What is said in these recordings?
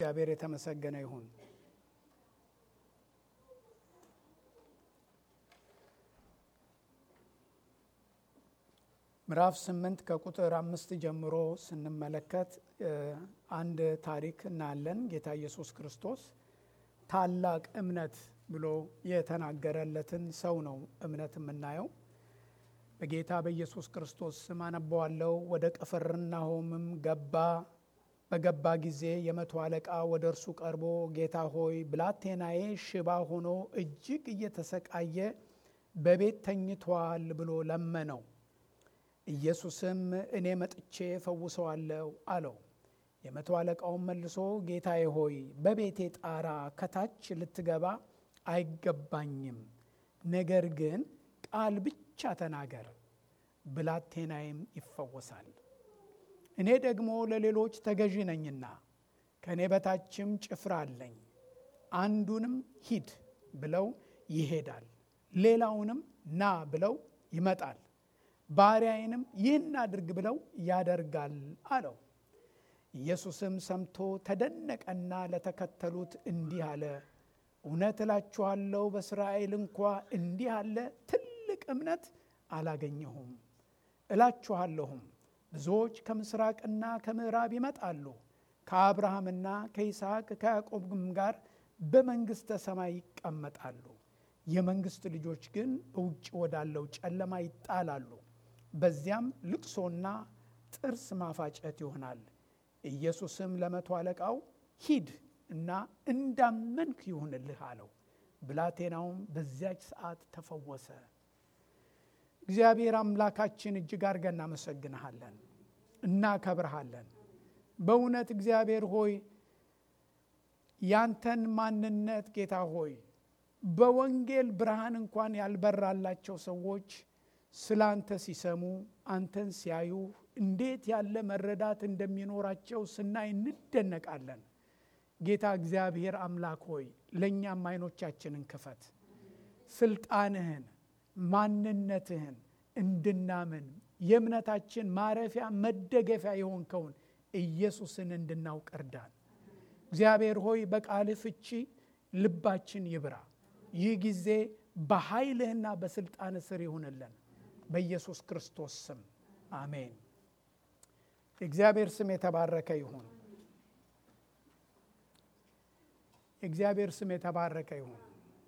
እግዚአብሔር የተመሰገነ ይሁን። ምዕራፍ ስምንት ከቁጥር አምስት ጀምሮ ስንመለከት አንድ ታሪክ እናያለን። ጌታ ኢየሱስ ክርስቶስ ታላቅ እምነት ብሎ የተናገረለትን ሰው ነው እምነት የምናየው። በጌታ በኢየሱስ ክርስቶስ ስም አነበዋለሁ። ወደ ቅፍርናሆምም ገባ። በገባ ጊዜ የመቶ አለቃ ወደ እርሱ ቀርቦ ጌታ ሆይ ብላቴናዬ ሽባ ሆኖ እጅግ እየተሰቃየ በቤት ተኝቷል ብሎ ለመነው። ኢየሱስም እኔ መጥቼ ፈውሰዋለሁ አለው። የመቶ አለቃውን መልሶ ጌታዬ ሆይ በቤቴ ጣራ ከታች ልትገባ አይገባኝም፣ ነገር ግን ቃል ብቻ ተናገር፣ ብላቴናዬም ይፈወሳል። እኔ ደግሞ ለሌሎች ተገዢ ነኝና ከእኔ በታችም ጭፍራ አለኝ። አንዱንም ሂድ ብለው ይሄዳል፣ ሌላውንም ና ብለው ይመጣል፣ ባሪያዬንም ይህን አድርግ ብለው ያደርጋል አለው። ኢየሱስም ሰምቶ ተደነቀና ለተከተሉት እንዲህ አለ፣ እውነት እላችኋለሁ በእስራኤል እንኳ እንዲህ አለ ትልቅ እምነት አላገኘሁም። እላችኋለሁም ብዙዎች ከምስራቅና ከምዕራብ ይመጣሉ፣ ከአብርሃምና ከይስሐቅ ከያዕቆብም ጋር በመንግሥተ ሰማይ ይቀመጣሉ። የመንግሥት ልጆች ግን በውጭ ወዳለው ጨለማ ይጣላሉ፣ በዚያም ልቅሶና ጥርስ ማፋጨት ይሆናል። ኢየሱስም ለመቶ አለቃው ሂድ እና እንዳመንክ ይሁንልህ አለው። ብላቴናውም በዚያች ሰዓት ተፈወሰ። እግዚአብሔር አምላካችን እጅግ አድርገን እናመሰግንሃለን፣ እናከብርሃለን። በእውነት እግዚአብሔር ሆይ ያንተን ማንነት ጌታ ሆይ በወንጌል ብርሃን እንኳን ያልበራላቸው ሰዎች ስለ አንተ ሲሰሙ አንተን ሲያዩ እንዴት ያለ መረዳት እንደሚኖራቸው ስናይ እንደነቃለን። ጌታ እግዚአብሔር አምላክ ሆይ ለእኛም አይኖቻችንን ክፈት፣ ስልጣንህን ማንነትህን እንድናምን የእምነታችን ማረፊያ መደገፊያ የሆንከውን ኢየሱስን እንድናውቅ እርዳን። እግዚአብሔር ሆይ በቃልህ ፍቺ ልባችን ይብራ። ይህ ጊዜ በኃይልህና በስልጣን ስር ይሁንልን በኢየሱስ ክርስቶስ ስም አሜን። የእግዚአብሔር ስም የተባረከ ይሁን። የእግዚአብሔር ስም የተባረከ ይሁን።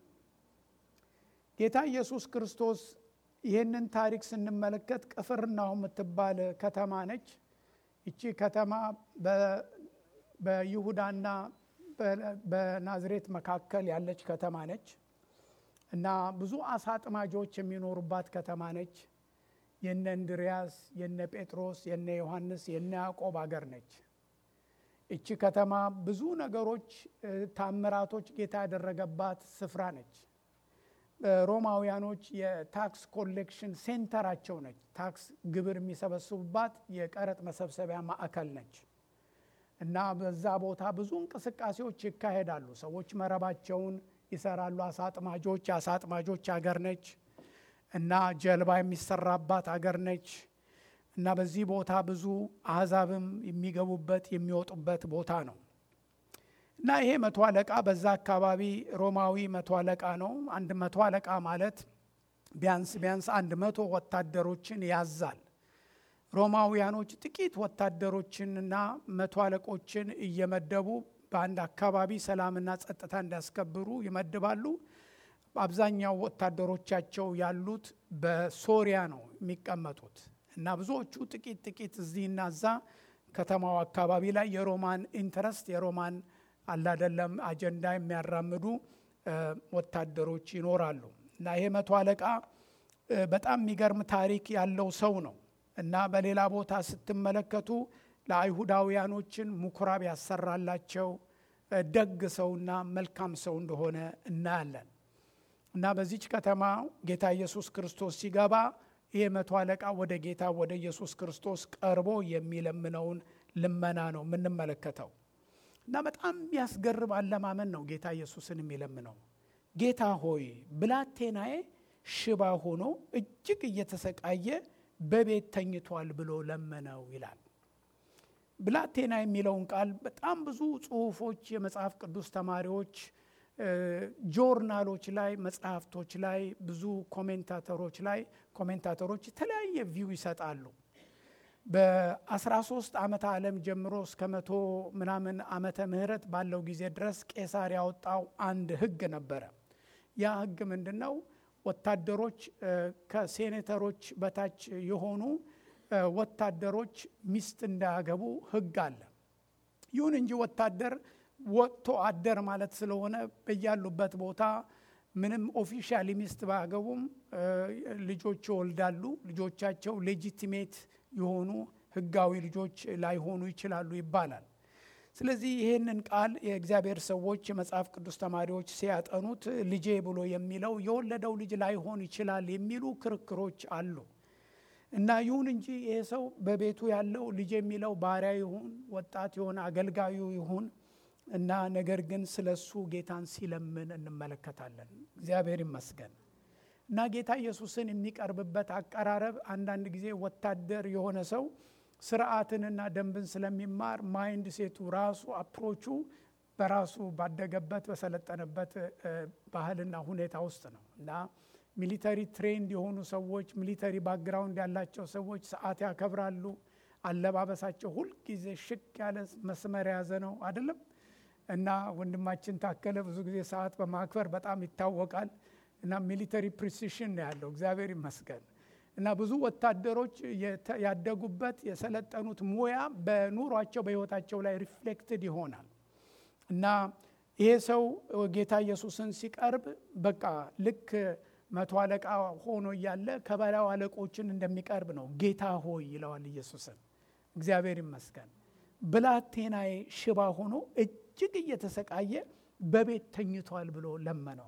ጌታ ኢየሱስ ክርስቶስ ይህንን ታሪክ ስንመለከት ቅፍርናሆም የምትባል ከተማ ነች። ይቺ ከተማ በይሁዳና በናዝሬት መካከል ያለች ከተማ ነች እና ብዙ አሳ አጥማጆች የሚኖሩባት ከተማ ነች። የነ እንድርያስ፣ የነ ጴጥሮስ፣ የነ ዮሐንስ፣ የነ ያዕቆብ አገር ነች። እቺ ከተማ ብዙ ነገሮች ታምራቶች ጌታ ያደረገባት ስፍራ ነች። ሮማውያኖች የታክስ ኮሌክሽን ሴንተራቸው ነች። ታክስ ግብር የሚሰበስቡባት የቀረጥ መሰብሰቢያ ማዕከል ነች እና በዛ ቦታ ብዙ እንቅስቃሴዎች ይካሄዳሉ። ሰዎች መረባቸውን ይሰራሉ። አሳ አጥማጆች የአሳ አጥማጆች አገር ነች እና ጀልባ የሚሰራባት አገር ነች እና በዚህ ቦታ ብዙ አሕዛብም የሚገቡበት የሚወጡበት ቦታ ነው እና ይሄ መቶ አለቃ በዛ አካባቢ ሮማዊ መቶ አለቃ ነው። አንድ መቶ አለቃ ማለት ቢያንስ ቢያንስ አንድ መቶ ወታደሮችን ያዛል። ሮማውያኖች ጥቂት ወታደሮችንና መቶ አለቆችን እየመደቡ በአንድ አካባቢ ሰላምና ጸጥታ እንዲያስከብሩ ይመድባሉ። አብዛኛው ወታደሮቻቸው ያሉት በሶሪያ ነው የሚቀመጡት እና ብዙዎቹ ጥቂት ጥቂት እዚህና እዛ ከተማው አካባቢ ላይ የሮማን ኢንተረስት የሮማን አላደለም አጀንዳ የሚያራምዱ ወታደሮች ይኖራሉ እና ይሄ መቶ አለቃ በጣም የሚገርም ታሪክ ያለው ሰው ነው እና በሌላ ቦታ ስትመለከቱ ለአይሁዳውያኖችን ምኩራብ ያሰራላቸው ደግ ሰውና መልካም ሰው እንደሆነ እናያለን እና በዚች ከተማ ጌታ ኢየሱስ ክርስቶስ ሲገባ ይህ መቶ አለቃ ወደ ጌታ ወደ ኢየሱስ ክርስቶስ ቀርቦ የሚለምነውን ልመና ነው የምንመለከተው እና በጣም የሚያስገርም አለማመን ነው ጌታ ኢየሱስን የሚለምነው ጌታ ሆይ ብላቴናዬ ሽባ ሆኖ እጅግ እየተሰቃየ በቤት ተኝቷል ብሎ ለመነው ይላል ብላቴና የሚለውን ቃል በጣም ብዙ ጽሁፎች የመጽሐፍ ቅዱስ ተማሪዎች ጆርናሎች ላይ መጽሐፍቶች ላይ ብዙ ኮሜንታተሮች ላይ ኮሜንታተሮች የተለያየ ቪው ይሰጣሉ። በ13 ዓመተ ዓለም ጀምሮ እስከ መቶ ምናምን ዓመተ ምህረት ባለው ጊዜ ድረስ ቄሳር ያወጣው አንድ ህግ ነበረ። ያ ህግ ምንድን ነው? ወታደሮች ከሴኔተሮች በታች የሆኑ ወታደሮች ሚስት እንዳያገቡ ህግ አለ። ይሁን እንጂ ወታደር ወጥቶ አደር ማለት ስለሆነ በያሉበት ቦታ ምንም ኦፊሻሊ ሚስት ባያገቡም ልጆች ይወልዳሉ። ልጆቻቸው ሌጂቲሜት የሆኑ ህጋዊ ልጆች ላይሆኑ ይችላሉ ይባላል። ስለዚህ ይህንን ቃል የእግዚአብሔር ሰዎች የመጽሐፍ ቅዱስ ተማሪዎች ሲያጠኑት ልጄ ብሎ የሚለው የወለደው ልጅ ላይሆን ይችላል የሚሉ ክርክሮች አሉ እና ይሁን እንጂ ይሄ ሰው በቤቱ ያለው ልጅ የሚለው ባሪያ ይሁን ወጣት የሆነ አገልጋዩ ይሁን እና ነገር ግን ስለ እሱ ጌታን ሲለምን እንመለከታለን። እግዚአብሔር ይመስገን እና ጌታ ኢየሱስን የሚቀርብበት አቀራረብ አንዳንድ ጊዜ ወታደር የሆነ ሰው ስርዓትንና ደንብን ስለሚማር ማይንድ ሴቱ ራሱ አፕሮቹ በራሱ ባደገበት በሰለጠነበት ባህልና ሁኔታ ውስጥ ነው እና ሚሊተሪ ትሬንድ የሆኑ ሰዎች ሚሊተሪ ባክግራውንድ ያላቸው ሰዎች ሰዓት ያከብራሉ። አለባበሳቸው ሁልጊዜ ሽክ ያለ መስመር የያዘ ነው አይደለም። እና ወንድማችን ታከለ ብዙ ጊዜ ሰዓት በማክበር በጣም ይታወቃል። እና ሚሊተሪ ፕሪሲሽን ነው ያለው። እግዚአብሔር ይመስገን። እና ብዙ ወታደሮች ያደጉበት የሰለጠኑት ሙያ በኑሯቸው በሕይወታቸው ላይ ሪፍሌክትድ ይሆናል። እና ይሄ ሰው ጌታ ኢየሱስን ሲቀርብ በቃ ልክ መቶ አለቃ ሆኖ እያለ ከበላዩ አለቆችን እንደሚቀርብ ነው። ጌታ ሆይ ይለዋል ኢየሱስን። እግዚአብሔር ይመስገን። ብላቴናዬ ሽባ ሆኖ እጅግ እየተሰቃየ በቤት ተኝቷል ብሎ ለመነው።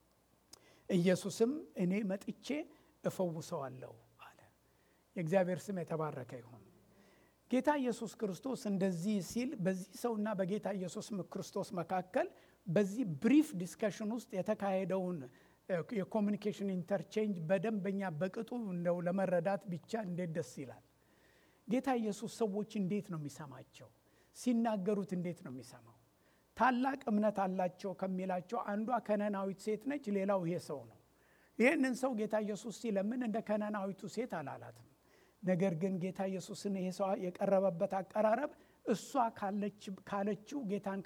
ኢየሱስም እኔ መጥቼ እፈውሰዋለሁ አለ። የእግዚአብሔር ስም የተባረከ ይሁን። ጌታ ኢየሱስ ክርስቶስ እንደዚህ ሲል በዚህ ሰውና በጌታ ኢየሱስ ክርስቶስ መካከል በዚህ ብሪፍ ዲስከሽን ውስጥ የተካሄደውን የኮሚኒኬሽን ኢንተርቼንጅ በደንበኛ በቅጡ እንደው ለመረዳት ብቻ እንዴት ደስ ይላል። ጌታ ኢየሱስ ሰዎች እንዴት ነው የሚሰማቸው? ሲናገሩት እንዴት ነው የሚሰማው? ታላቅ እምነት አላቸው ከሚላቸው አንዷ ከነናዊት ሴት ነች። ሌላው ይሄ ሰው ነው። ይህንን ሰው ጌታ ኢየሱስ ሲለምን እንደ ከነናዊቱ ሴት አላላትም። ነገር ግን ጌታ ኢየሱስን ይሄ ሰው የቀረበበት አቀራረብ እሷ ካለችው ጌታን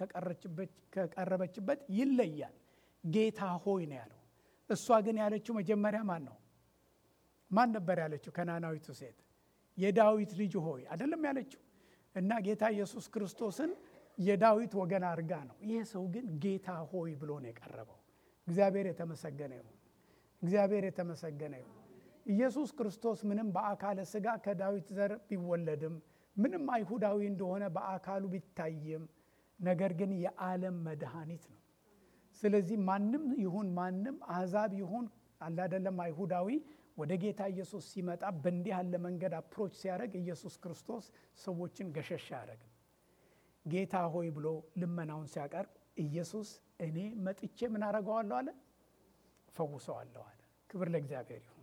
ከቀረበችበት ይለያል። ጌታ ሆይ ነው ያለው። እሷ ግን ያለችው መጀመሪያ ማን ነው? ማን ነበር ያለችው? ከናናዊቱ ሴት የዳዊት ልጅ ሆይ አይደለም ያለችው። እና ጌታ ኢየሱስ ክርስቶስን የዳዊት ወገን አድርጋ ነው። ይህ ሰው ግን ጌታ ሆይ ብሎ ነው የቀረበው። እግዚአብሔር የተመሰገነ ይሁን። እግዚአብሔር የተመሰገነ ይሁን። ኢየሱስ ክርስቶስ ምንም በአካለ ሥጋ ከዳዊት ዘር ቢወለድም ምንም አይሁዳዊ እንደሆነ በአካሉ ቢታይም ነገር ግን የዓለም መድኃኒት ነው። ስለዚህ ማንም ይሁን ማንም አሕዛብ ይሁን አላደለም አይሁዳዊ ወደ ጌታ ኢየሱስ ሲመጣ በእንዲህ ያለ መንገድ አፕሮች ሲያደርግ ኢየሱስ ክርስቶስ ሰዎችን ገሸሽ አያደርግም። ጌታ ሆይ ብሎ ልመናውን ሲያቀርብ ኢየሱስ እኔ መጥቼ ምን አደርገዋለሁ አለ? እፈውሰዋለሁ አለ። ክብር ለእግዚአብሔር ይሁን።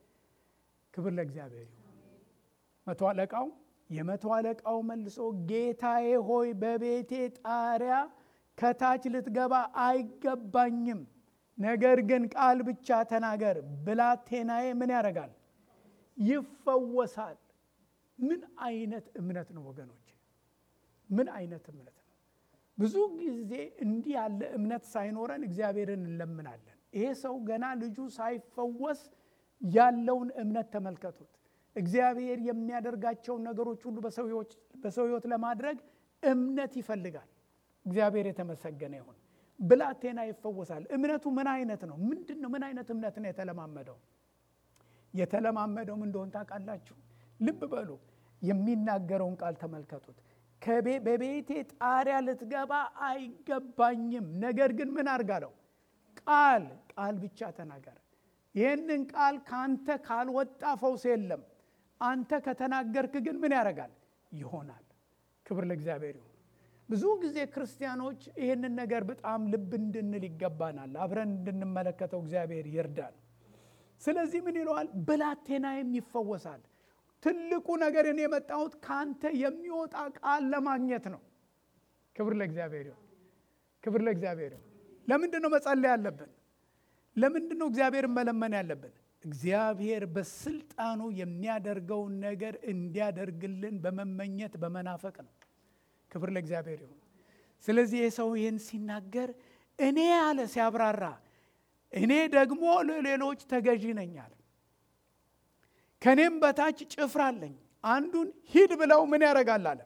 ክብር ለእግዚአብሔር ይሁን። መቶ አለቃው የመቶ አለቃው መልሶ ጌታዬ ሆይ በቤቴ ጣሪያ ከታች ልትገባ አይገባኝም ነገር ግን ቃል ብቻ ተናገር፣ ብላቴናዬ ምን ያደርጋል? ይፈወሳል። ምን አይነት እምነት ነው ወገኖች? ምን አይነት እምነት ነው? ብዙ ጊዜ እንዲህ ያለ እምነት ሳይኖረን እግዚአብሔርን እንለምናለን። ይሄ ሰው ገና ልጁ ሳይፈወስ ያለውን እምነት ተመልከቱት። እግዚአብሔር የሚያደርጋቸውን ነገሮች ሁሉ በሰው ሕይወት ለማድረግ እምነት ይፈልጋል። እግዚአብሔር የተመሰገነ ይሁን። ብላቴና ይፈወሳል። እምነቱ ምን አይነት ነው? ምንድን ነው? ምን አይነት እምነት ነው የተለማመደው? የተለማመደው ምን እንደሆን ታውቃላችሁ? ልብ በሉ። የሚናገረውን ቃል ተመልከቱት። በቤቴ ጣሪያ ልትገባ አይገባኝም፣ ነገር ግን ምን አርጋለው? ቃል ቃል ብቻ ተናገር። ይህንን ቃል ከአንተ ካልወጣ ፈውስ የለም። አንተ ከተናገርክ ግን ምን ያደርጋል? ይሆናል። ክብር ለእግዚአብሔር ይሁን። ብዙ ጊዜ ክርስቲያኖች ይህንን ነገር በጣም ልብ እንድንል ይገባናል። አብረን እንድንመለከተው እግዚአብሔር ይርዳል። ስለዚህ ምን ይለዋል? ብላቴናዬም ይፈወሳል። ትልቁ ነገር እኔ የመጣሁት ከአንተ የሚወጣ ቃል ለማግኘት ነው። ክብር ለእግዚአብሔር ይሁን። ክብር ለእግዚአብሔር ይሁን። ለምንድን ነው መጸለይ ያለብን? ለምንድን ነው እግዚአብሔርን መለመን ያለብን? እግዚአብሔር በስልጣኑ የሚያደርገውን ነገር እንዲያደርግልን በመመኘት በመናፈቅ ነው። ክብር ለእግዚአብሔር ይሁን። ስለዚህ የሰው ይህን ሲናገር እኔ አለ ሲያብራራ እኔ ደግሞ ለሌሎች ተገዢ ነኝ አለ። ከእኔም በታች ጭፍራ አለኝ። አንዱን ሂድ ብለው ምን ያደርጋል አለ።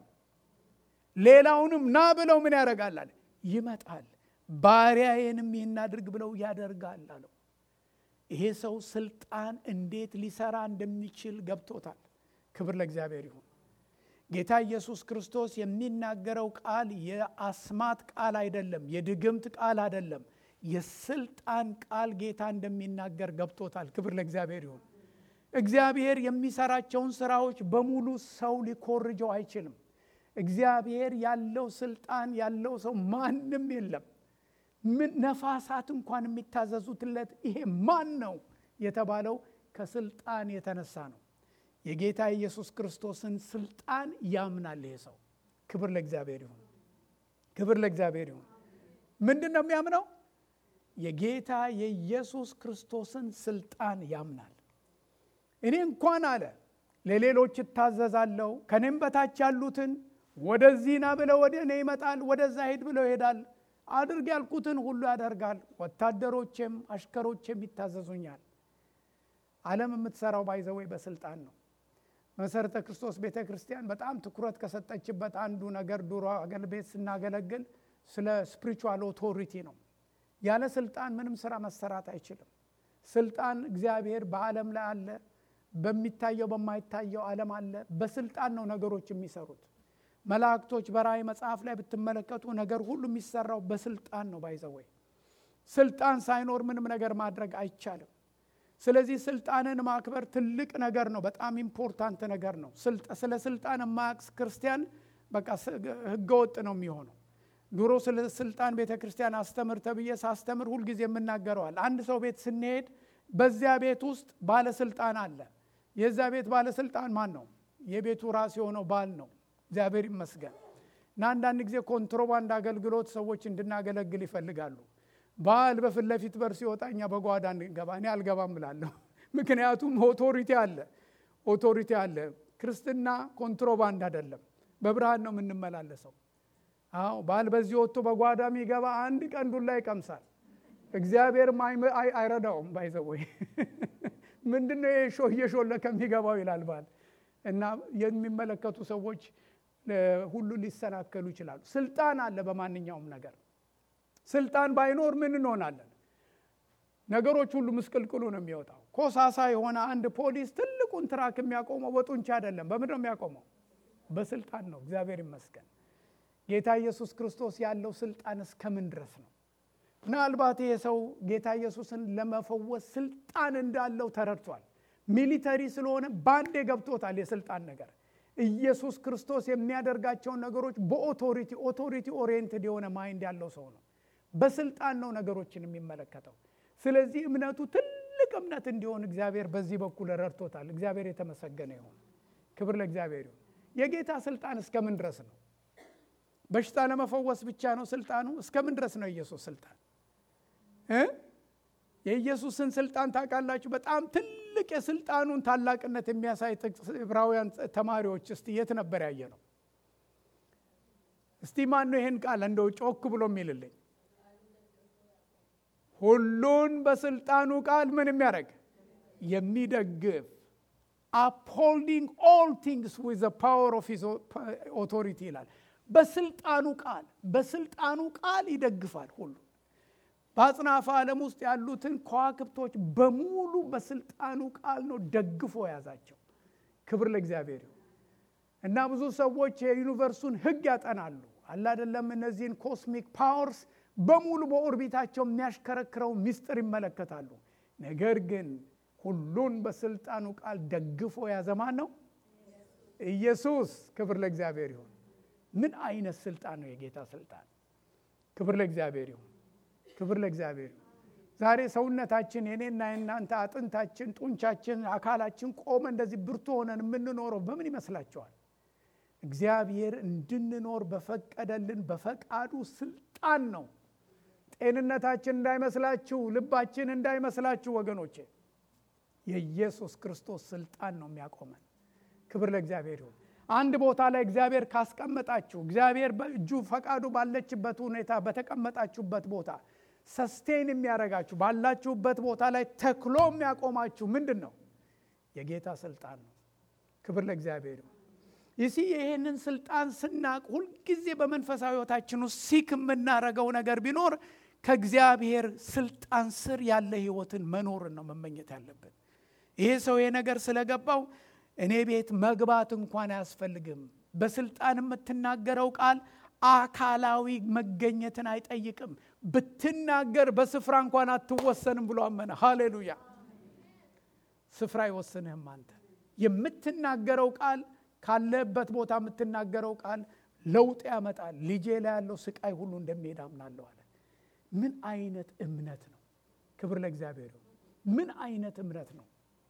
ሌላውንም ና ብለው ምን ያደርጋል አለ። ይመጣል። ባሪያዬንም ይህን አድርግ ብለው ያደርጋል አለው። ይሄ ሰው ስልጣን እንዴት ሊሰራ እንደሚችል ገብቶታል። ክብር ለእግዚአብሔር ይሁን። ጌታ ኢየሱስ ክርስቶስ የሚናገረው ቃል የአስማት ቃል አይደለም፣ የድግምት ቃል አይደለም። የስልጣን ቃል ጌታ እንደሚናገር ገብቶታል። ክብር ለእግዚአብሔር ይሁን። እግዚአብሔር የሚሰራቸውን ስራዎች በሙሉ ሰው ሊኮርጀው አይችልም። እግዚአብሔር ያለው ስልጣን ያለው ሰው ማንም የለም። ምን ነፋሳት እንኳን የሚታዘዙትለት ይሄ ማን ነው የተባለው ከስልጣን የተነሳ ነው። የጌታ ኢየሱስ ክርስቶስን ስልጣን ያምናል ይሄ ሰው። ክብር ለእግዚአብሔር ይሁን። ክብር ለእግዚአብሔር ይሁን። ምንድን ነው የሚያምነው? የጌታ የኢየሱስ ክርስቶስን ስልጣን ያምናል። እኔ እንኳን አለ ለሌሎች እታዘዛለሁ፣ ከኔም በታች ያሉትን ወደዚህ ና ብለው ወደ እኔ ይመጣል፣ ወደዛ ሄድ ብለው ይሄዳል። አድርግ ያልኩትን ሁሉ ያደርጋል። ወታደሮቼም አሽከሮቼም ይታዘዙኛል። ዓለም የምትሰራው ባይዘወይ በስልጣን ነው። መሰረተ ክርስቶስ ቤተ ክርስቲያን በጣም ትኩረት ከሰጠችበት አንዱ ነገር ድሮ አገል ቤት ስናገለግል ስለ ስፒሪቹዋል ኦቶሪቲ ነው። ያለ ስልጣን ምንም ስራ መሰራት አይችልም። ስልጣን እግዚአብሔር በዓለም ላይ አለ፣ በሚታየው በማይታየው ዓለም አለ። በስልጣን ነው ነገሮች የሚሰሩት። መላእክቶች በራእይ መጽሐፍ ላይ ብትመለከቱ ነገር ሁሉ የሚሰራው በስልጣን ነው። ባይዘወይ ስልጣን ሳይኖር ምንም ነገር ማድረግ አይቻልም። ስለዚህ ስልጣንን ማክበር ትልቅ ነገር ነው። በጣም ኢምፖርታንት ነገር ነው። ስለ ስልጣን የማያውቅ ክርስቲያን በቃ ህገወጥ ነው የሚሆነው። ድሮ ስለ ስልጣን ቤተ ክርስቲያን አስተምር ተብዬ ሳስተምር ሁልጊዜ የምናገረዋል። አንድ ሰው ቤት ስንሄድ በዚያ ቤት ውስጥ ባለስልጣን አለ። የዛ ቤት ባለስልጣን ማን ነው? የቤቱ ራስ የሆነው ባል ነው። እግዚአብሔር ይመስገን እና አንዳንድ ጊዜ ኮንትሮባንድ አገልግሎት ሰዎች እንድናገለግል ይፈልጋሉ። ባል በፊት ለፊት በር ሲወጣ እኛ በጓዳ እንገባ። እኔ አልገባም እላለሁ። ምክንያቱም ኦቶሪቲ አለ፣ ኦቶሪቲ አለ። ክርስትና ኮንትሮባንድ አይደለም፣ በብርሃን ነው የምንመላለሰው። አዎ ባል በዚህ ወጥቶ በጓዳ የሚገባ አንድ ቀን ዱላ ይቀምሳል። እግዚአብሔርም አይረዳውም። ባይዘወይ ምንድነው እየሾለ ከሚገባው ይላል ባል እና የሚመለከቱ ሰዎች ሁሉ ሊሰናከሉ ይችላሉ። ስልጣን አለ በማንኛውም ነገር። ስልጣን ባይኖር ምን እንሆናለን? ነገሮች ሁሉ ምስቅልቅሉ ነው የሚወጣው። ኮሳሳ የሆነ አንድ ፖሊስ ትልቁን ትራክ የሚያቆመው በጡንቻ አይደለም። በምንድን ነው የሚያቆመው? በስልጣን ነው። እግዚአብሔር ይመስገን። ጌታ ኢየሱስ ክርስቶስ ያለው ስልጣን እስከምን ድረስ ነው? ምናልባት ይሄ ሰው ጌታ ኢየሱስን ለመፈወስ ስልጣን እንዳለው ተረድቷል። ሚሊተሪ ስለሆነ ባንዴ ገብቶታል የስልጣን ነገር። ኢየሱስ ክርስቶስ የሚያደርጋቸውን ነገሮች በኦቶሪቲ ኦቶሪቲ ኦሪየንትድ የሆነ ማይንድ ያለው ሰው ነው። በስልጣን ነው ነገሮችን የሚመለከተው። ስለዚህ እምነቱ ትልቅ እምነት እንዲሆን እግዚአብሔር በዚህ በኩል ረድቶታል። እግዚአብሔር የተመሰገነ ይሁን። ክብር ለእግዚአብሔር ይሁን። የጌታ ስልጣን እስከምን ድረስ ነው? በሽታ ለመፈወስ ብቻ ነው ስልጣኑ? እስከምን ድረስ ነው የኢየሱስ ስልጣን? የኢየሱስን ስልጣን ታውቃላችሁ? በጣም ትልቅ የስልጣኑን ታላቅነት የሚያሳይ ጥቅስ ዕብራውያን ተማሪዎች እስቲ የት ነበር ያየ ነው? እስቲ ማን ነው ይህን ቃል እንደው ጮክ ብሎ የሚልልኝ? ሁሉን በስልጣኑ ቃል ምን የሚያደርግ የሚደግፍ አፕሆልዲንግ ኦል ቲንግስ ዊዝ ፓወር ኦፍ ሂዝ ኦቶሪቲ ይላል። በስልጣኑ ቃል በስልጣኑ ቃል ይደግፋል ሁሉ በአጽናፈ ዓለም ውስጥ ያሉትን ከዋክብቶች በሙሉ በስልጣኑ ቃል ነው ደግፎ የያዛቸው። ክብር ለእግዚአብሔር ይሁን እና ብዙ ሰዎች የዩኒቨርሱን ሕግ ያጠናሉ አላደለም። እነዚህን ኮስሚክ ፓወርስ በሙሉ በኦርቢታቸው የሚያሽከረክረው ምስጢር ይመለከታሉ። ነገር ግን ሁሉን በስልጣኑ ቃል ደግፎ የያዘ ማን ነው? ኢየሱስ። ክብር ለእግዚአብሔር ይሁን። ምን አይነት ስልጣን ነው የጌታ ስልጣን! ክብር ለእግዚአብሔር ይሁን። ክብር ለእግዚአብሔር። ዛሬ ሰውነታችን የኔና የናንተ አጥንታችን፣ ጡንቻችን፣ አካላችን ቆመ እንደዚህ ብርቱ ሆነን የምንኖረው በምን ይመስላችኋል? እግዚአብሔር እንድንኖር በፈቀደልን በፈቃዱ ስልጣን ነው። ጤንነታችን እንዳይመስላችሁ፣ ልባችን እንዳይመስላችሁ ወገኖቼ፣ የኢየሱስ ክርስቶስ ስልጣን ነው የሚያቆመን። ክብር ለእግዚአብሔር ይሁን። አንድ ቦታ ላይ እግዚአብሔር ካስቀመጣችሁ እግዚአብሔር በእጁ ፈቃዱ ባለችበት ሁኔታ በተቀመጣችሁበት ቦታ ሰስቴን የሚያደርጋችሁ ባላችሁበት ቦታ ላይ ተክሎ የሚያቆማችሁ ምንድን ነው? የጌታ ስልጣን ነው። ክብር ለእግዚአብሔር ይሁን። ይሲ ይህንን ስልጣን ስናቅ ሁልጊዜ በመንፈሳዊ ሕይወታችን ውስጥ ሲክ የምናደርገው ነገር ቢኖር ከእግዚአብሔር ስልጣን ስር ያለ ሕይወትን መኖርን ነው መመኘት ያለብን። ይሄ ሰው ይሄ ነገር ስለገባው እኔ ቤት መግባት እንኳን አያስፈልግም። በስልጣን የምትናገረው ቃል አካላዊ መገኘትን አይጠይቅም። ብትናገር በስፍራ እንኳን አትወሰንም ብሎ አመነ። ሃሌሉያ! ስፍራ አይወስንህም። አንተ የምትናገረው ቃል ካለበት ቦታ የምትናገረው ቃል ለውጥ ያመጣል። ልጄ ላይ ያለው ስቃይ ሁሉ እንደሚሄድ አምናለሁ አለ። ምን አይነት እምነት ነው! ክብር ለእግዚአብሔር። ምን አይነት እምነት ነው!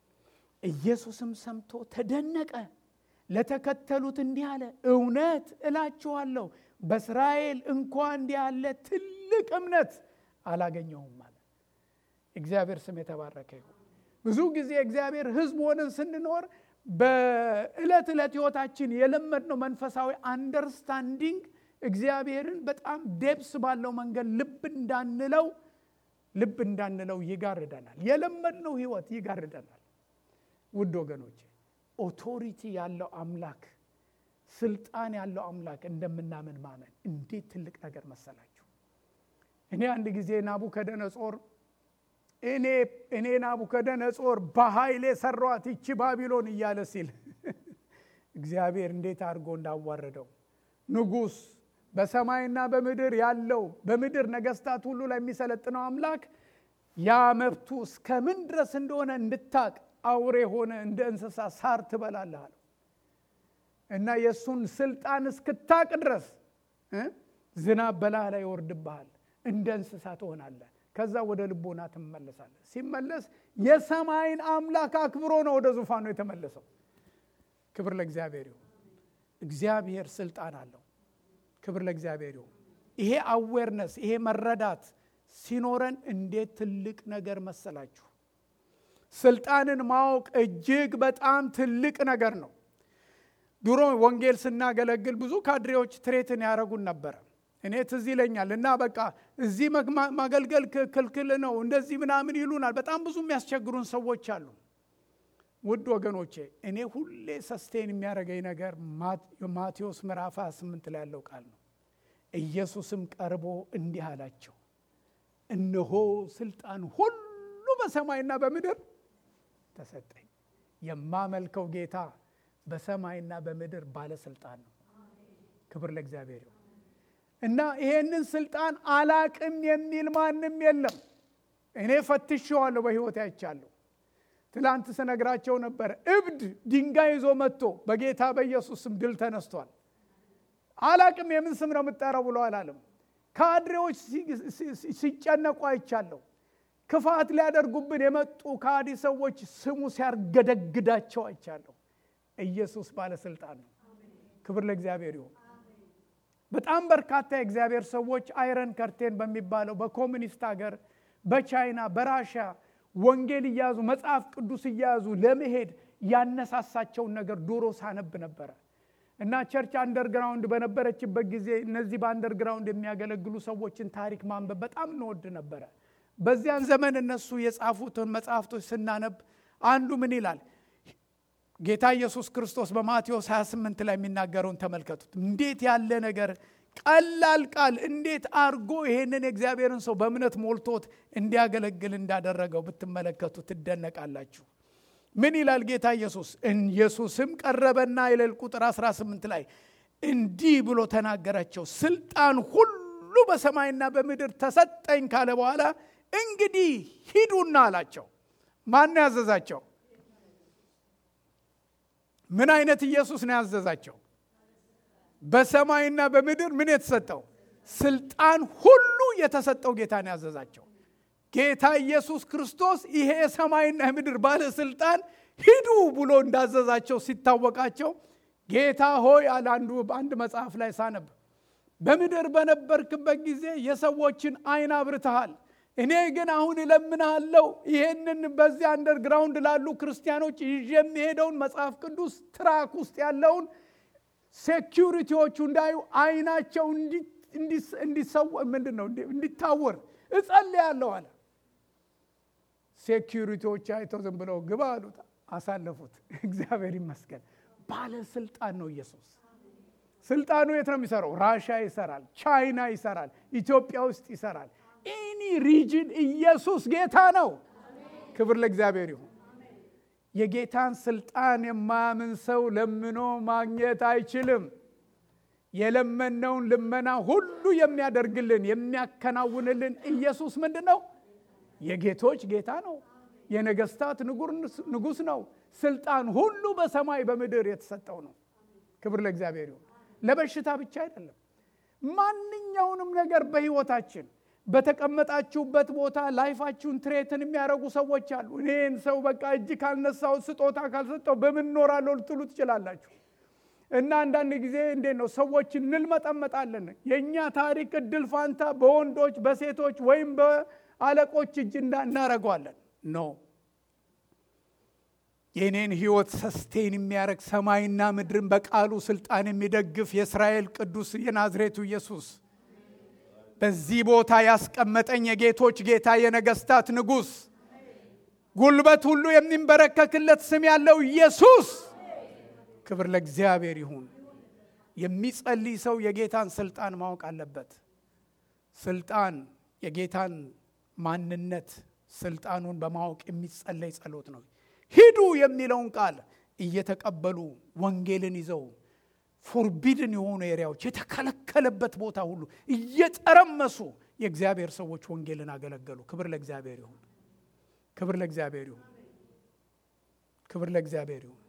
ኢየሱስም ሰምቶ ተደነቀ። ለተከተሉት እንዲህ አለ፣ እውነት እላችኋለሁ በእስራኤል እንኳ እንዲህ ያለ ትልቅ እምነት አላገኘሁም አለ። እግዚአብሔር ስም የተባረከ ይሁን። ብዙ ጊዜ እግዚአብሔር ሕዝብ ሆነን ስንኖር በዕለት ዕለት ሕይወታችን የለመድነው መንፈሳዊ አንደርስታንዲንግ እግዚአብሔርን በጣም ዴፕስ ባለው መንገድ ልብ እንዳንለው ልብ እንዳንለው ይጋርደናል። የለመድነው ሕይወት ይጋርደናል። ውድ ወገኖቼ ኦቶሪቲ ያለው አምላክ ስልጣን ያለው አምላክ እንደምናምን ማመን እንዴት ትልቅ ነገር መሰላችሁ። እኔ አንድ ጊዜ ናቡከደነጾር እኔ እኔ ናቡከደነጾር በኃይሌ ሰሯት ይቺ ባቢሎን እያለ ሲል እግዚአብሔር እንዴት አድርጎ እንዳዋረደው ንጉሥ በሰማይና በምድር ያለው በምድር ነገስታት ሁሉ ላይ የሚሰለጥነው አምላክ ያ መብቱ እስከምን ድረስ እንደሆነ እንድታቅ አውሬ ሆነ እንደ እንስሳ ሳር ትበላለህ አለው እና የእሱን ስልጣን እስክታቅ ድረስ ዝናብ በላህ ላይ ይወርድብሃል፣ እንደ እንስሳ ትሆናለህ። ከዛ ወደ ልቦና ትመለሳለህ። ሲመለስ የሰማይን አምላክ አክብሮ ነው ወደ ዙፋኑ የተመለሰው። ክብር ለእግዚአብሔር ይሁን። እግዚአብሔር ስልጣን አለው። ክብር ለእግዚአብሔር ይሁን። ይሄ አዌርነስ ይሄ መረዳት ሲኖረን እንዴት ትልቅ ነገር መሰላችሁ። ስልጣንን ማወቅ እጅግ በጣም ትልቅ ነገር ነው። ድሮ ወንጌል ስናገለግል ብዙ ካድሬዎች ትሬትን ያደረጉን ነበረ። እኔ ትዝ ይለኛል እና በቃ እዚህ ማገልገል ክልክል ነው እንደዚህ ምናምን ይሉናል። በጣም ብዙ የሚያስቸግሩን ሰዎች አሉ። ውድ ወገኖቼ እኔ ሁሌ ሰስቴን የሚያደርገኝ ነገር ማቴዎስ ምዕራፍ 28 ላይ ያለው ቃል ነው። ኢየሱስም ቀርቦ እንዲህ አላቸው፣ እነሆ ስልጣን ሁሉ በሰማይና በምድር ተሰጠኝ። የማመልከው ጌታ በሰማይና በምድር ባለስልጣን ነው። ክብር ለእግዚአብሔር ይሁን እና ይሄንን ስልጣን አላቅም የሚል ማንም የለም። እኔ ፈትሼዋለሁ፣ በሕይወት አይቻለሁ። ትላንት ስነግራቸው ነበር። እብድ ድንጋይ ይዞ መጥቶ በጌታ በኢየሱስ ስም ድል ተነስቷል። አላቅም የምን ስም ነው የምጠራው ብሎ አላለም። ካድሬዎች ሲጨነቁ አይቻለሁ። ክፋት ሊያደርጉብን የመጡ ከሃዲ ሰዎች ስሙ ሲያርገደግዳቸው አይቻለሁ። ኢየሱስ ባለስልጣን ነው። ክብር ለእግዚአብሔር ይሁን። በጣም በርካታ የእግዚአብሔር ሰዎች አይረን ከርቴን በሚባለው በኮሚኒስት ሀገር በቻይና በራሽያ ወንጌል እያያዙ መጽሐፍ ቅዱስ እያያዙ ለመሄድ ያነሳሳቸውን ነገር ዶሮ ሳነብ ነበረ እና ቸርች አንደርግራውንድ በነበረችበት ጊዜ እነዚህ በአንደርግራውንድ የሚያገለግሉ ሰዎችን ታሪክ ማንበብ በጣም እንወድ ነበረ። በዚያን ዘመን እነሱ የጻፉትን መጽሐፍቶች ስናነብ አንዱ ምን ይላል? ጌታ ኢየሱስ ክርስቶስ በማቴዎስ 28 ላይ የሚናገረውን ተመልከቱት። እንዴት ያለ ነገር ቀላል ቃል እንዴት አርጎ ይሄንን የእግዚአብሔርን ሰው በእምነት ሞልቶት እንዲያገለግል እንዳደረገው ብትመለከቱ ትደነቃላችሁ። ምን ይላል ጌታ ኢየሱስ? ኢየሱስም ቀረበና ይለል ቁጥር 18 ላይ እንዲህ ብሎ ተናገራቸው። ስልጣን ሁሉ በሰማይና በምድር ተሰጠኝ ካለ በኋላ እንግዲህ ሂዱና አላቸው። ማን ያዘዛቸው? ምን አይነት ኢየሱስ ነው ያዘዛቸው? በሰማይና በምድር ምን የተሰጠው ስልጣን ሁሉ የተሰጠው ጌታ ነው ያዘዛቸው። ጌታ ኢየሱስ ክርስቶስ ይሄ የሰማይና የምድር ባለስልጣን ሂዱ ብሎ እንዳዘዛቸው ሲታወቃቸው ጌታ ሆይ አለ አንዱ በአንድ መጽሐፍ ላይ ሳነብ በምድር በነበርክበት ጊዜ የሰዎችን አይን አብርተሃል እኔ ግን አሁን እለምንሃለሁ ይሄንን በዚያ አንደርግራውንድ ላሉ ክርስቲያኖች ይዤ የሚሄደውን መጽሐፍ ቅዱስ ትራክ ውስጥ ያለውን ሴኪሪቲዎቹ እንዳዩ አይናቸው እንዲሰው ምንድን ነው እንዲታወር እጸልያለሁ አለ ሴኪሪቲዎች አይተው ዝም ብለው ግባ አሉት አሳለፉት እግዚአብሔር ይመስገን ባለስልጣን ነው ኢየሱስ ስልጣኑ የት ነው የሚሰራው ራሻ ይሰራል ቻይና ይሰራል ኢትዮጵያ ውስጥ ይሰራል ኤኒ ሪጅን ኢየሱስ ጌታ ነው ክብር ለእግዚአብሔር ይሁን የጌታን ስልጣን የማያምን ሰው ለምኖ ማግኘት አይችልም የለመነውን ልመና ሁሉ የሚያደርግልን የሚያከናውንልን ኢየሱስ ምንድን ነው የጌቶች ጌታ ነው የነገስታት ንጉስ ነው ስልጣን ሁሉ በሰማይ በምድር የተሰጠው ነው ክብር ለእግዚአብሔር ይሁን ለበሽታ ብቻ አይደለም ማንኛውንም ነገር በህይወታችን በተቀመጣችሁበት ቦታ ላይፋችሁን ትሬትን የሚያደርጉ ሰዎች አሉ እኔን ሰው በቃ እጅ ካልነሳው ስጦታ ካልሰጠው በምን ኖራለሁ ልትሉ ትችላላችሁ እና አንዳንድ ጊዜ እንዴት ነው ሰዎች እንልመጠመጣለን የእኛ ታሪክ እድል ፋንታ በወንዶች በሴቶች ወይም በአለቆች እጅ እናደረገዋለን ኖ የእኔን ህይወት ሰስቴን የሚያደረግ ሰማይና ምድርን በቃሉ ስልጣን የሚደግፍ የእስራኤል ቅዱስ የናዝሬቱ ኢየሱስ በዚህ ቦታ ያስቀመጠኝ የጌቶች ጌታ የነገስታት ንጉስ ጉልበት ሁሉ የሚንበረከክለት ስም ያለው ኢየሱስ ክብር ለእግዚአብሔር ይሁን የሚጸልይ ሰው የጌታን ስልጣን ማወቅ አለበት ስልጣን የጌታን ማንነት ስልጣኑን በማወቅ የሚጸለይ ጸሎት ነው ሂዱ የሚለውን ቃል እየተቀበሉ ወንጌልን ይዘው ፎርቢድን የሆኑ ኤሪያዎች የተከለከለበት ቦታ ሁሉ እየጠረመሱ የእግዚአብሔር ሰዎች ወንጌልን አገለገሉ ክብር ለእግዚአብሔር ይሁን ክብር ለእግዚአብሔር ይሁን ክብር ለእግዚአብሔር ይሁን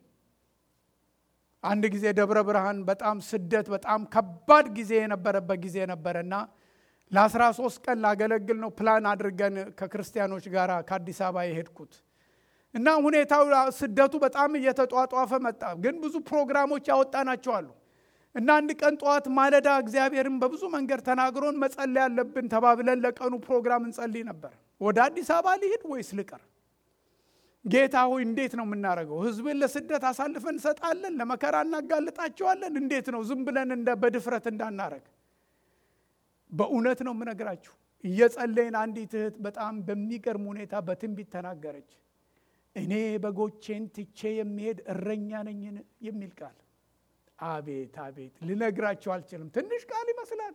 አንድ ጊዜ ደብረ ብርሃን በጣም ስደት በጣም ከባድ ጊዜ የነበረበት ጊዜ ነበረና ለአስራ ሶስት ቀን ላገለግል ነው ፕላን አድርገን ከክርስቲያኖች ጋር ከአዲስ አበባ የሄድኩት እና ሁኔታው ስደቱ በጣም እየተጧጧፈ መጣ ግን ብዙ ፕሮግራሞች ያወጣናቸው አሉ እና አንድ ቀን ጠዋት ማለዳ እግዚአብሔርን በብዙ መንገድ ተናግሮን መጸለይ ያለብን ተባብለን ለቀኑ ፕሮግራም እንጸልይ ነበር ወደ አዲስ አበባ ሊሄድ ወይስ ልቀር ጌታ ሆይ እንዴት ነው የምናደርገው ህዝብን ለስደት አሳልፈን እንሰጣለን ለመከራ እናጋልጣቸዋለን እንዴት ነው ዝም ብለን እንደ በድፍረት እንዳናረግ በእውነት ነው የምነግራችሁ እየጸለይን አንዲት እህት በጣም በሚገርም ሁኔታ በትንቢት ተናገረች እኔ በጎቼን ትቼ የሚሄድ እረኛ ነኝን የሚል ቃል አቤት አቤት ልነግራቸው አልችልም ትንሽ ቃል ይመስላል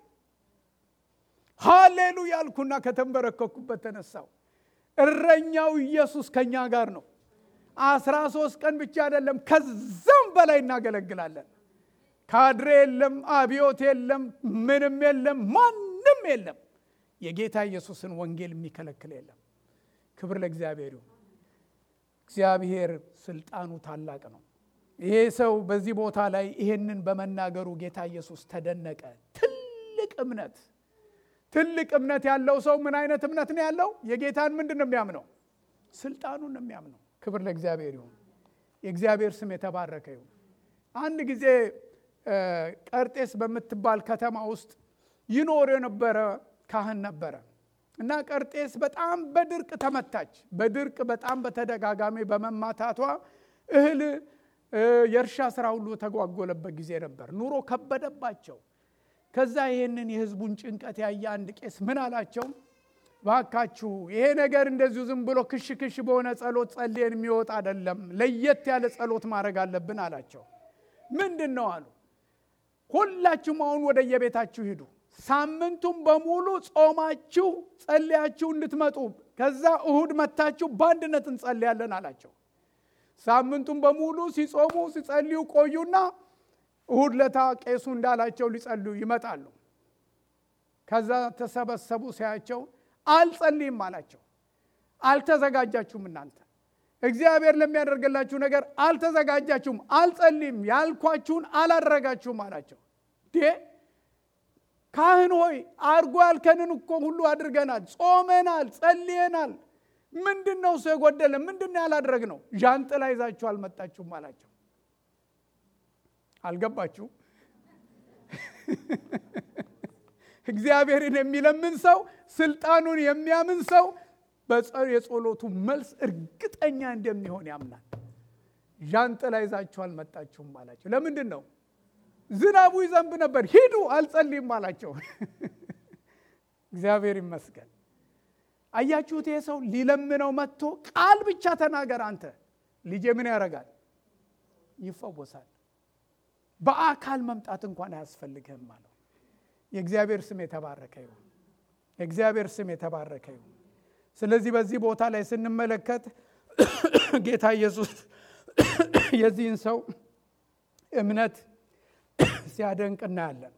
ሃሌሉ ያልኩና ከተንበረከኩበት ተነሳው እረኛው ኢየሱስ ከኛ ጋር ነው አስራ ሶስት ቀን ብቻ አይደለም ከዛም በላይ እናገለግላለን ካድሬ የለም አብዮት የለም ምንም የለም ማንም የለም የጌታ ኢየሱስን ወንጌል የሚከለክል የለም ክብር ለእግዚአብሔር ይሁን እግዚአብሔር ስልጣኑ ታላቅ ነው ይሄ ሰው በዚህ ቦታ ላይ ይሄንን በመናገሩ ጌታ ኢየሱስ ተደነቀ ትልቅ እምነት ትልቅ እምነት ያለው ሰው ምን አይነት እምነት ነው ያለው የጌታን ምንድን ነው የሚያምነው ስልጣኑን ነው የሚያምነው ክብር ለእግዚአብሔር ይሁን የእግዚአብሔር ስም የተባረከ ይሁን አንድ ጊዜ ቀርጤስ በምትባል ከተማ ውስጥ ይኖር የነበረ ካህን ነበረ እና ቀርጤስ በጣም በድርቅ ተመታች በድርቅ በጣም በተደጋጋሚ በመማታቷ እህል የእርሻ ስራ ሁሉ ተጓጎለበት ጊዜ ነበር ኑሮ ከበደባቸው ከዛ ይህንን የህዝቡን ጭንቀት ያየ አንድ ቄስ ምን አላቸው ባካችሁ ይሄ ነገር እንደዚሁ ዝም ብሎ ክሽ ክሽ በሆነ ጸሎት ጸልየን የሚወጣ አይደለም ለየት ያለ ጸሎት ማድረግ አለብን አላቸው ምንድን ነው አሉ ሁላችሁም አሁን ወደ የቤታችሁ ሂዱ ሳምንቱም በሙሉ ጾማችሁ ጸልያችሁ እንድትመጡ ከዛ እሁድ መታችሁ በአንድነት እንጸልያለን አላቸው ሳምንቱም በሙሉ ሲጾሙ ሲጸልዩ ቆዩና እሁድ ለታ ቄሱ እንዳላቸው ሊጸልዩ ይመጣሉ ከዛ ተሰበሰቡ ሲያቸው አልጸልይም አላቸው አልተዘጋጃችሁም እናንተ እግዚአብሔር ለሚያደርግላችሁ ነገር አልተዘጋጃችሁም አልጸልይም ያልኳችሁን አላደረጋችሁም አላቸው ካህን ሆይ አርጎ ያልከንን እኮ ሁሉ አድርገናል፣ ጾመናል፣ ጸልየናል። ምንድን ነው እሱ የጎደለ? ምንድን ነው ያላድረግ ነው? ዣንጥላ ይዛችሁ አልመጣችሁም አላቸው። አልገባችሁ? እግዚአብሔርን የሚለምን ሰው ስልጣኑን የሚያምን ሰው የጸሎቱ መልስ እርግጠኛ እንደሚሆን ያምናል። ዣንጥላ ይዛችሁ አልመጣችሁም አላቸው። ለምንድን ነው? ዝናቡ ይዘንብ ነበር፣ ሂዱ አልጸልይም አላቸው። እግዚአብሔር ይመስገን። አያችሁት? ይሄ ሰው ሊለምነው መጥቶ ቃል ብቻ ተናገር አንተ ልጄ ምን ያደርጋል? ይፈወሳል። በአካል መምጣት እንኳን አያስፈልግህም አለው። የእግዚአብሔር ስም የተባረከ ይሁን። የእግዚአብሔር ስም የተባረከ ይሁን። ስለዚህ በዚህ ቦታ ላይ ስንመለከት ጌታ ኢየሱስ የዚህን ሰው እምነት ሲያደንቅ እናያለን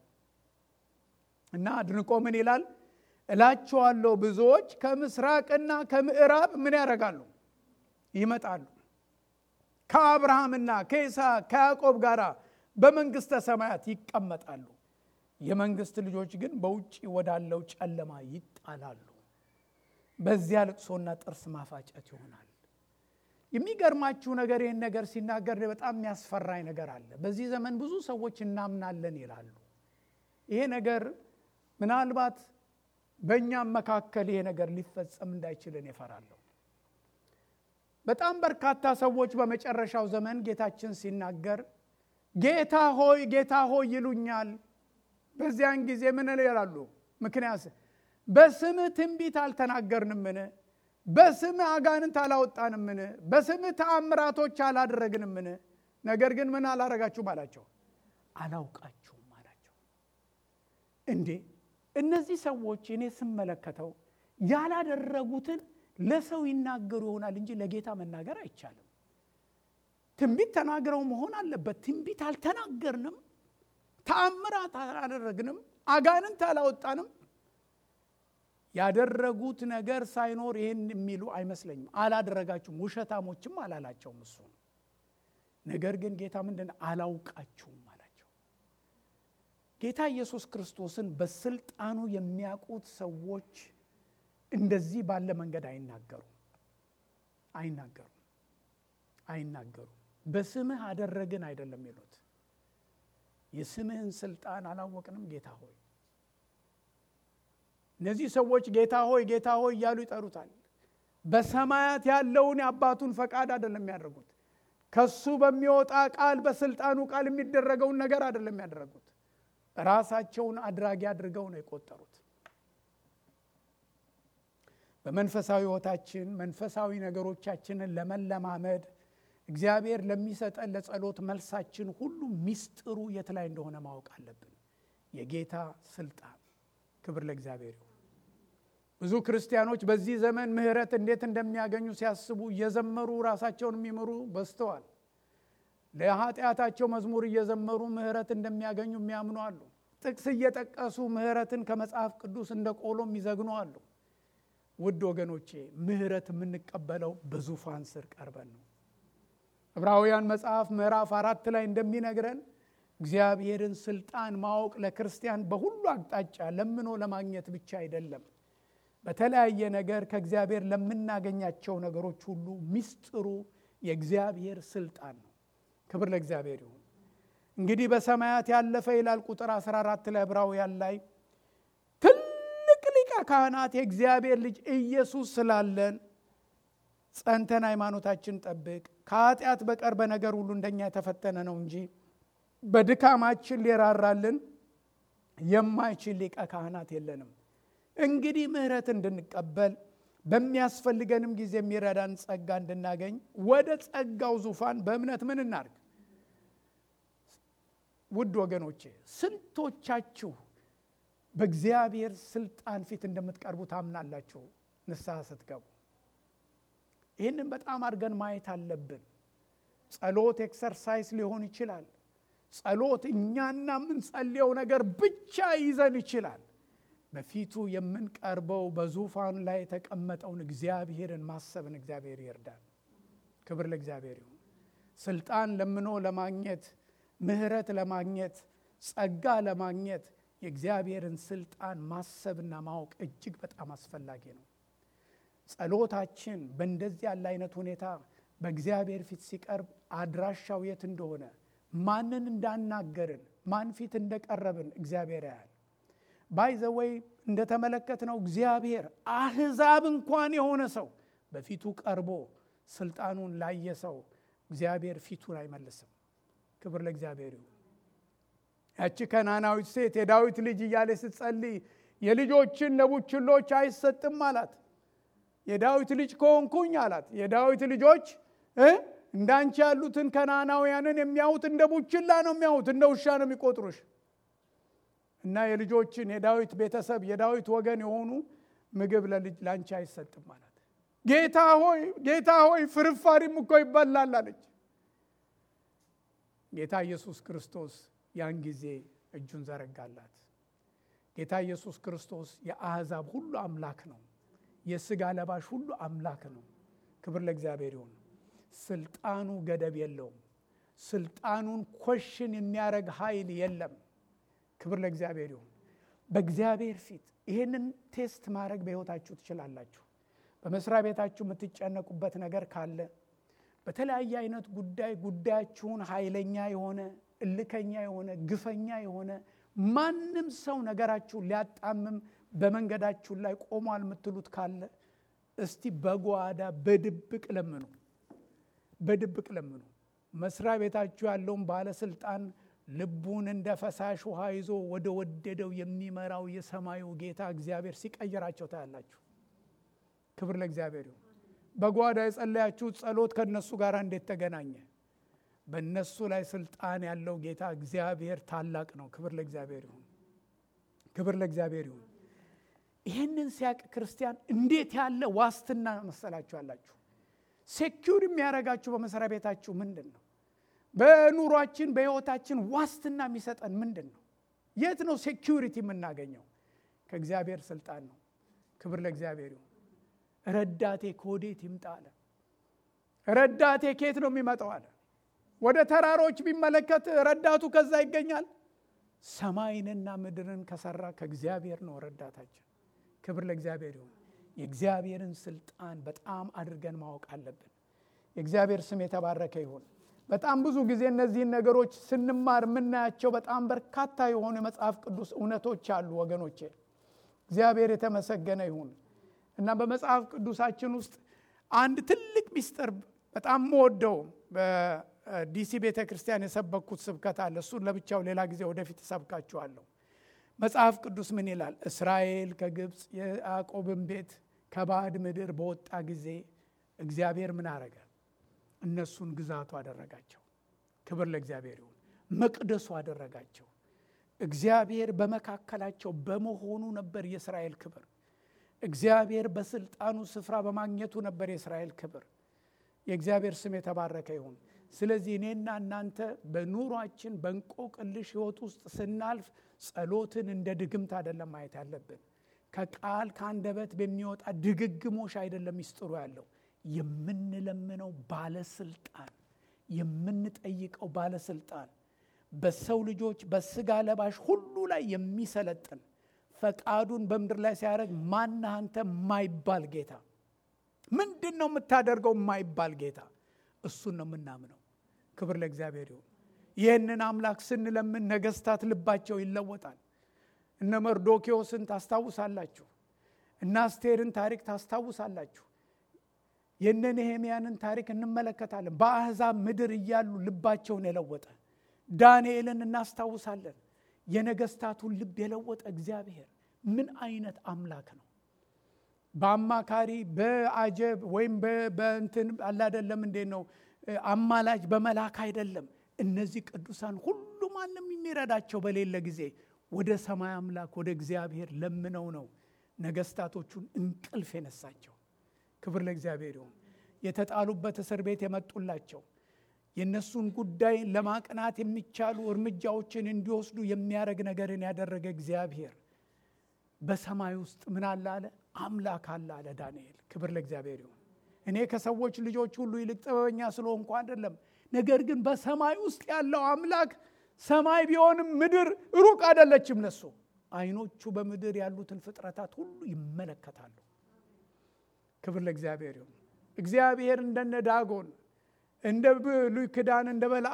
እና አድንቆ ምን ይላል? እላችኋለሁ ብዙዎች ከምስራቅና ከምዕራብ ምን ያደርጋሉ? ይመጣሉ ከአብርሃምና ከይስሐቅ ከያዕቆብ ጋር በመንግሥተ ሰማያት ይቀመጣሉ። የመንግሥት ልጆች ግን በውጭ ወዳለው ጨለማ ይጣላሉ። በዚያ ልቅሶና ጥርስ ማፋጨት ይሆናል። የሚገርማችሁ ነገር ይህን ነገር ሲናገር በጣም የሚያስፈራኝ ነገር አለ። በዚህ ዘመን ብዙ ሰዎች እናምናለን ይላሉ። ይሄ ነገር ምናልባት በእኛም መካከል ይሄ ነገር ሊፈጸም እንዳይችልን እፈራለሁ። በጣም በርካታ ሰዎች በመጨረሻው ዘመን ጌታችን ሲናገር ጌታ ሆይ ጌታ ሆይ ይሉኛል። በዚያን ጊዜ ምን ይላሉ? ምክንያት በስምህ ትንቢት አልተናገርንምን? በስምህ አጋንንት አላወጣንምን? በስምህ ተአምራቶች አላደረግንምን? ነገር ግን ምን አላረጋችሁም አላቸው። አላውቃችሁም አላቸው። እንዴ እነዚህ ሰዎች እኔ ስመለከተው ያላደረጉትን ለሰው ይናገሩ ይሆናል እንጂ ለጌታ መናገር አይቻልም። ትንቢት ተናግረው መሆን አለበት። ትንቢት አልተናገርንም፣ ተአምራት አላደረግንም፣ አጋንንት አላወጣንም። ያደረጉት ነገር ሳይኖር ይህን የሚሉ አይመስለኝም። አላደረጋችሁም፣ ውሸታሞችም አላላቸውም እሱ። ነገር ግን ጌታ ምንድን አላውቃችሁም አላቸው። ጌታ ኢየሱስ ክርስቶስን በስልጣኑ የሚያውቁት ሰዎች እንደዚህ ባለ መንገድ አይናገሩም አይናገሩም አይናገሩም። በስምህ አደረግን አይደለም የሚሉት። የስምህን ስልጣን አላወቅንም ጌታ ሆይ። እነዚህ ሰዎች ጌታ ሆይ ጌታ ሆይ እያሉ ይጠሩታል። በሰማያት ያለውን የአባቱን ፈቃድ አይደለም የሚያደርጉት። ከሱ በሚወጣ ቃል በስልጣኑ ቃል የሚደረገውን ነገር አይደለም የሚያደርጉት። ራሳቸውን አድራጊ አድርገው ነው የቆጠሩት። በመንፈሳዊ ሕይወታችን መንፈሳዊ ነገሮቻችንን ለመለማመድ እግዚአብሔር ለሚሰጠን ለጸሎት መልሳችን ሁሉ ሚስጥሩ የት ላይ እንደሆነ ማወቅ አለብን። የጌታ ስልጣን። ክብር ለእግዚአብሔር ይሁን። ብዙ ክርስቲያኖች በዚህ ዘመን ምሕረት እንዴት እንደሚያገኙ ሲያስቡ እየዘመሩ ራሳቸውን የሚምሩ በዝተዋል። ለኃጢአታቸው መዝሙር እየዘመሩ ምሕረት እንደሚያገኙ የሚያምኑ አሉ። ጥቅስ እየጠቀሱ ምሕረትን ከመጽሐፍ ቅዱስ እንደ ቆሎ የሚዘግኑ አሉ። ውድ ወገኖቼ ምሕረት የምንቀበለው በዙፋን ስር ቀርበን ነው። ዕብራውያን መጽሐፍ ምዕራፍ አራት ላይ እንደሚነግረን እግዚአብሔርን ስልጣን ማወቅ ለክርስቲያን በሁሉ አቅጣጫ ለምኖ ለማግኘት ብቻ አይደለም። በተለያየ ነገር ከእግዚአብሔር ለምናገኛቸው ነገሮች ሁሉ ሚስጥሩ የእግዚአብሔር ስልጣን ነው። ክብር ለእግዚአብሔር ይሁን። እንግዲህ በሰማያት ያለፈ ይላል ቁጥር 14 ላይ ዕብራውያን ላይ ትልቅ ሊቀ ካህናት የእግዚአብሔር ልጅ ኢየሱስ ስላለን ጸንተን ሃይማኖታችን ጠብቅ። ከኃጢአት በቀር በነገር ሁሉ እንደኛ የተፈተነ ነው እንጂ በድካማችን ሊራራልን የማይችል ሊቀ ካህናት የለንም። እንግዲህ ምሕረት እንድንቀበል በሚያስፈልገንም ጊዜ የሚረዳን ጸጋ እንድናገኝ ወደ ጸጋው ዙፋን በእምነት ምን እናርግ? ውድ ወገኖቼ ስንቶቻችሁ በእግዚአብሔር ስልጣን ፊት እንደምትቀርቡ ታምናላችሁ? ንስሐ ስትገቡ ይህንን በጣም አድርገን ማየት አለብን። ጸሎት ኤክሰርሳይዝ ሊሆን ይችላል። ጸሎት እኛና የምንጸልየው ነገር ብቻ ይዘን ይችላል። በፊቱ የምንቀርበው በዙፋኑ ላይ የተቀመጠውን እግዚአብሔርን ማሰብን እግዚአብሔር ይርዳል። ክብር ለእግዚአብሔር ይሁን። ስልጣን ለምኖ ለማግኘት ምሕረት ለማግኘት ጸጋ ለማግኘት የእግዚአብሔርን ስልጣን ማሰብና ማወቅ እጅግ በጣም አስፈላጊ ነው። ጸሎታችን በእንደዚህ ያለ አይነት ሁኔታ በእግዚአብሔር ፊት ሲቀርብ አድራሻው የት እንደሆነ ማንን እንዳናገርን ማን ፊት እንደቀረብን እግዚአብሔር ያያል። ባይዘወይ እንደተመለከትነው እግዚአብሔር አሕዛብ እንኳን የሆነ ሰው በፊቱ ቀርቦ ስልጣኑን ላየ ሰው እግዚአብሔር ፊቱን አይመልስም። ክብር ለእግዚአብሔር ይሁን። ያቺ ከናናዊት ሴት የዳዊት ልጅ እያለ ስትጸልይ የልጆችን ለቡችሎች አይሰጥም አላት። የዳዊት ልጅ ከሆንኩኝ አላት። የዳዊት ልጆች እንዳንቺ ያሉትን ከናናውያንን የሚያዩት እንደ ቡችላ ነው የሚያዩት፣ እንደ ውሻ ነው የሚቆጥሩሽ። እና የልጆችን የዳዊት ቤተሰብ የዳዊት ወገን የሆኑ ምግብ ለአንቺ አይሰጥም አላት። ጌታ ሆይ ጌታ ሆይ ፍርፋሪም እኮ ይበላል አለች። ጌታ ኢየሱስ ክርስቶስ ያን ጊዜ እጁን ዘረጋላት። ጌታ ኢየሱስ ክርስቶስ የአሕዛብ ሁሉ አምላክ ነው። የሥጋ ለባሽ ሁሉ አምላክ ነው። ክብር ለእግዚአብሔር ይሁን። ስልጣኑ ገደብ የለውም። ስልጣኑን ኮሽን የሚያደርግ ኃይል የለም። ክብር ለእግዚአብሔር ይሁን። በእግዚአብሔር ፊት ይህንን ቴስት ማድረግ በሕይወታችሁ ትችላላችሁ። በመስሪያ ቤታችሁ የምትጨነቁበት ነገር ካለ በተለያየ አይነት ጉዳይ ጉዳያችሁን ኃይለኛ የሆነ እልከኛ የሆነ ግፈኛ የሆነ ማንም ሰው ነገራችሁን ሊያጣምም በመንገዳችሁ ላይ ቆሟል የምትሉት ካለ እስቲ በጓዳ በድብቅ ለምኑ፣ በድብቅ ለምኑ። መስሪያ ቤታችሁ ያለውን ባለስልጣን ልቡን እንደ ፈሳሽ ውሃ ይዞ ወደ ወደደው የሚመራው የሰማዩ ጌታ እግዚአብሔር ሲቀይራቸው ታያላችሁ። ክብር ለእግዚአብሔር ይሁን። በጓዳ የጸለያችሁት ጸሎት ከእነሱ ጋር እንዴት ተገናኘ? በእነሱ ላይ ስልጣን ያለው ጌታ እግዚአብሔር ታላቅ ነው። ክብር ለእግዚአብሔር ይሁን። ክብር ለእግዚአብሔር ይሁን። ይህንን ሲያቅ ክርስቲያን እንዴት ያለ ዋስትና መሰላችሁ አላችሁ? ሴኪውር የሚያደርጋችሁ በመስሪያ ቤታችሁ ምንድን ነው? በኑሯችን በሕይወታችን ዋስትና የሚሰጠን ምንድን ነው? የት ነው ሴኪውሪቲ የምናገኘው? ከእግዚአብሔር ስልጣን ነው። ክብር ለእግዚአብሔር ይሁን። ረዳቴ ከወዴት ይምጣ አለ። ረዳቴ ከየት ነው የሚመጣው አለ። ወደ ተራሮች ቢመለከት ረዳቱ ከዛ ይገኛል። ሰማይንና ምድርን ከሰራ ከእግዚአብሔር ነው ረዳታችን። ክብር ለእግዚአብሔር ይሁን። የእግዚአብሔርን ስልጣን በጣም አድርገን ማወቅ አለብን። የእግዚአብሔር ስም የተባረከ ይሁን። በጣም ብዙ ጊዜ እነዚህን ነገሮች ስንማር የምናያቸው በጣም በርካታ የሆኑ የመጽሐፍ ቅዱስ እውነቶች አሉ ወገኖቼ። እግዚአብሔር የተመሰገነ ይሁን እና በመጽሐፍ ቅዱሳችን ውስጥ አንድ ትልቅ ሚስጥር በጣም መወደው በዲሲ ቤተ ክርስቲያን የሰበኩት ስብከት አለ። እሱን ለብቻው ሌላ ጊዜ ወደፊት እሰብካችኋለሁ። መጽሐፍ ቅዱስ ምን ይላል? እስራኤል ከግብፅ የያዕቆብን ቤት ከባዕድ ምድር በወጣ ጊዜ እግዚአብሔር ምን አረገ? እነሱን ግዛቱ አደረጋቸው። ክብር ለእግዚአብሔር ይሁን። መቅደሱ አደረጋቸው። እግዚአብሔር በመካከላቸው በመሆኑ ነበር የእስራኤል ክብር። እግዚአብሔር በስልጣኑ ስፍራ በማግኘቱ ነበር የእስራኤል ክብር። የእግዚአብሔር ስም የተባረከ ይሁን። ስለዚህ እኔና እናንተ በኑሯችን በእንቆቅልሽ ሕይወት ውስጥ ስናልፍ ጸሎትን እንደ ድግምት አይደለም ማየት ያለብን። ከቃል ከአንደበት በሚወጣ ድግግሞሽ አይደለም ሚስጥሩ ያለው የምንለምነው ባለስልጣን የምንጠይቀው ባለስልጣን በሰው ልጆች በስጋ ለባሽ ሁሉ ላይ የሚሰለጥን ፈቃዱን በምድር ላይ ሲያደርግ ማነህ አንተ የማይባል ጌታ ምንድን ነው የምታደርገው የማይባል ጌታ እሱን ነው የምናምነው ክብር ለእግዚአብሔር ይሁን ይህንን አምላክ ስንለምን ነገስታት ልባቸው ይለወጣል እነ መርዶኪዎስን ታስታውሳላችሁ እነ አስቴርን ታሪክ ታስታውሳላችሁ የነ ነሄምያንን ታሪክ እንመለከታለን በአሕዛብ ምድር እያሉ ልባቸውን የለወጠ ዳንኤልን እናስታውሳለን የነገስታቱን ልብ የለወጠ እግዚአብሔር ምን አይነት አምላክ ነው በአማካሪ በአጀብ ወይም በእንትን አላደለም እንዴ ነው አማላጅ በመላክ አይደለም እነዚህ ቅዱሳን ሁሉ ማንም የሚረዳቸው በሌለ ጊዜ ወደ ሰማይ አምላክ ወደ እግዚአብሔር ለምነው ነው ነገስታቶቹን እንቅልፍ የነሳቸው ክብር ለእግዚአብሔር ይሁን የተጣሉበት እስር ቤት የመጡላቸው የእነሱን ጉዳይ ለማቅናት የሚቻሉ እርምጃዎችን እንዲወስዱ የሚያደርግ ነገርን ያደረገ እግዚአብሔር በሰማይ ውስጥ ምን አለ አለ አምላክ አለ አለ ዳንኤል ክብር ለእግዚአብሔር ይሁን እኔ ከሰዎች ልጆች ሁሉ ይልቅ ጥበበኛ ስለሆንኩ አይደለም ነገር ግን በሰማይ ውስጥ ያለው አምላክ ሰማይ ቢሆንም ምድር ሩቅ አይደለችም ለሱ አይኖቹ በምድር ያሉትን ፍጥረታት ሁሉ ይመለከታሉ። ክብር ለእግዚአብሔር ይሁን። እግዚአብሔር እንደነ ዳጎን እንደ ብሉይ ኪዳን እንደ በላ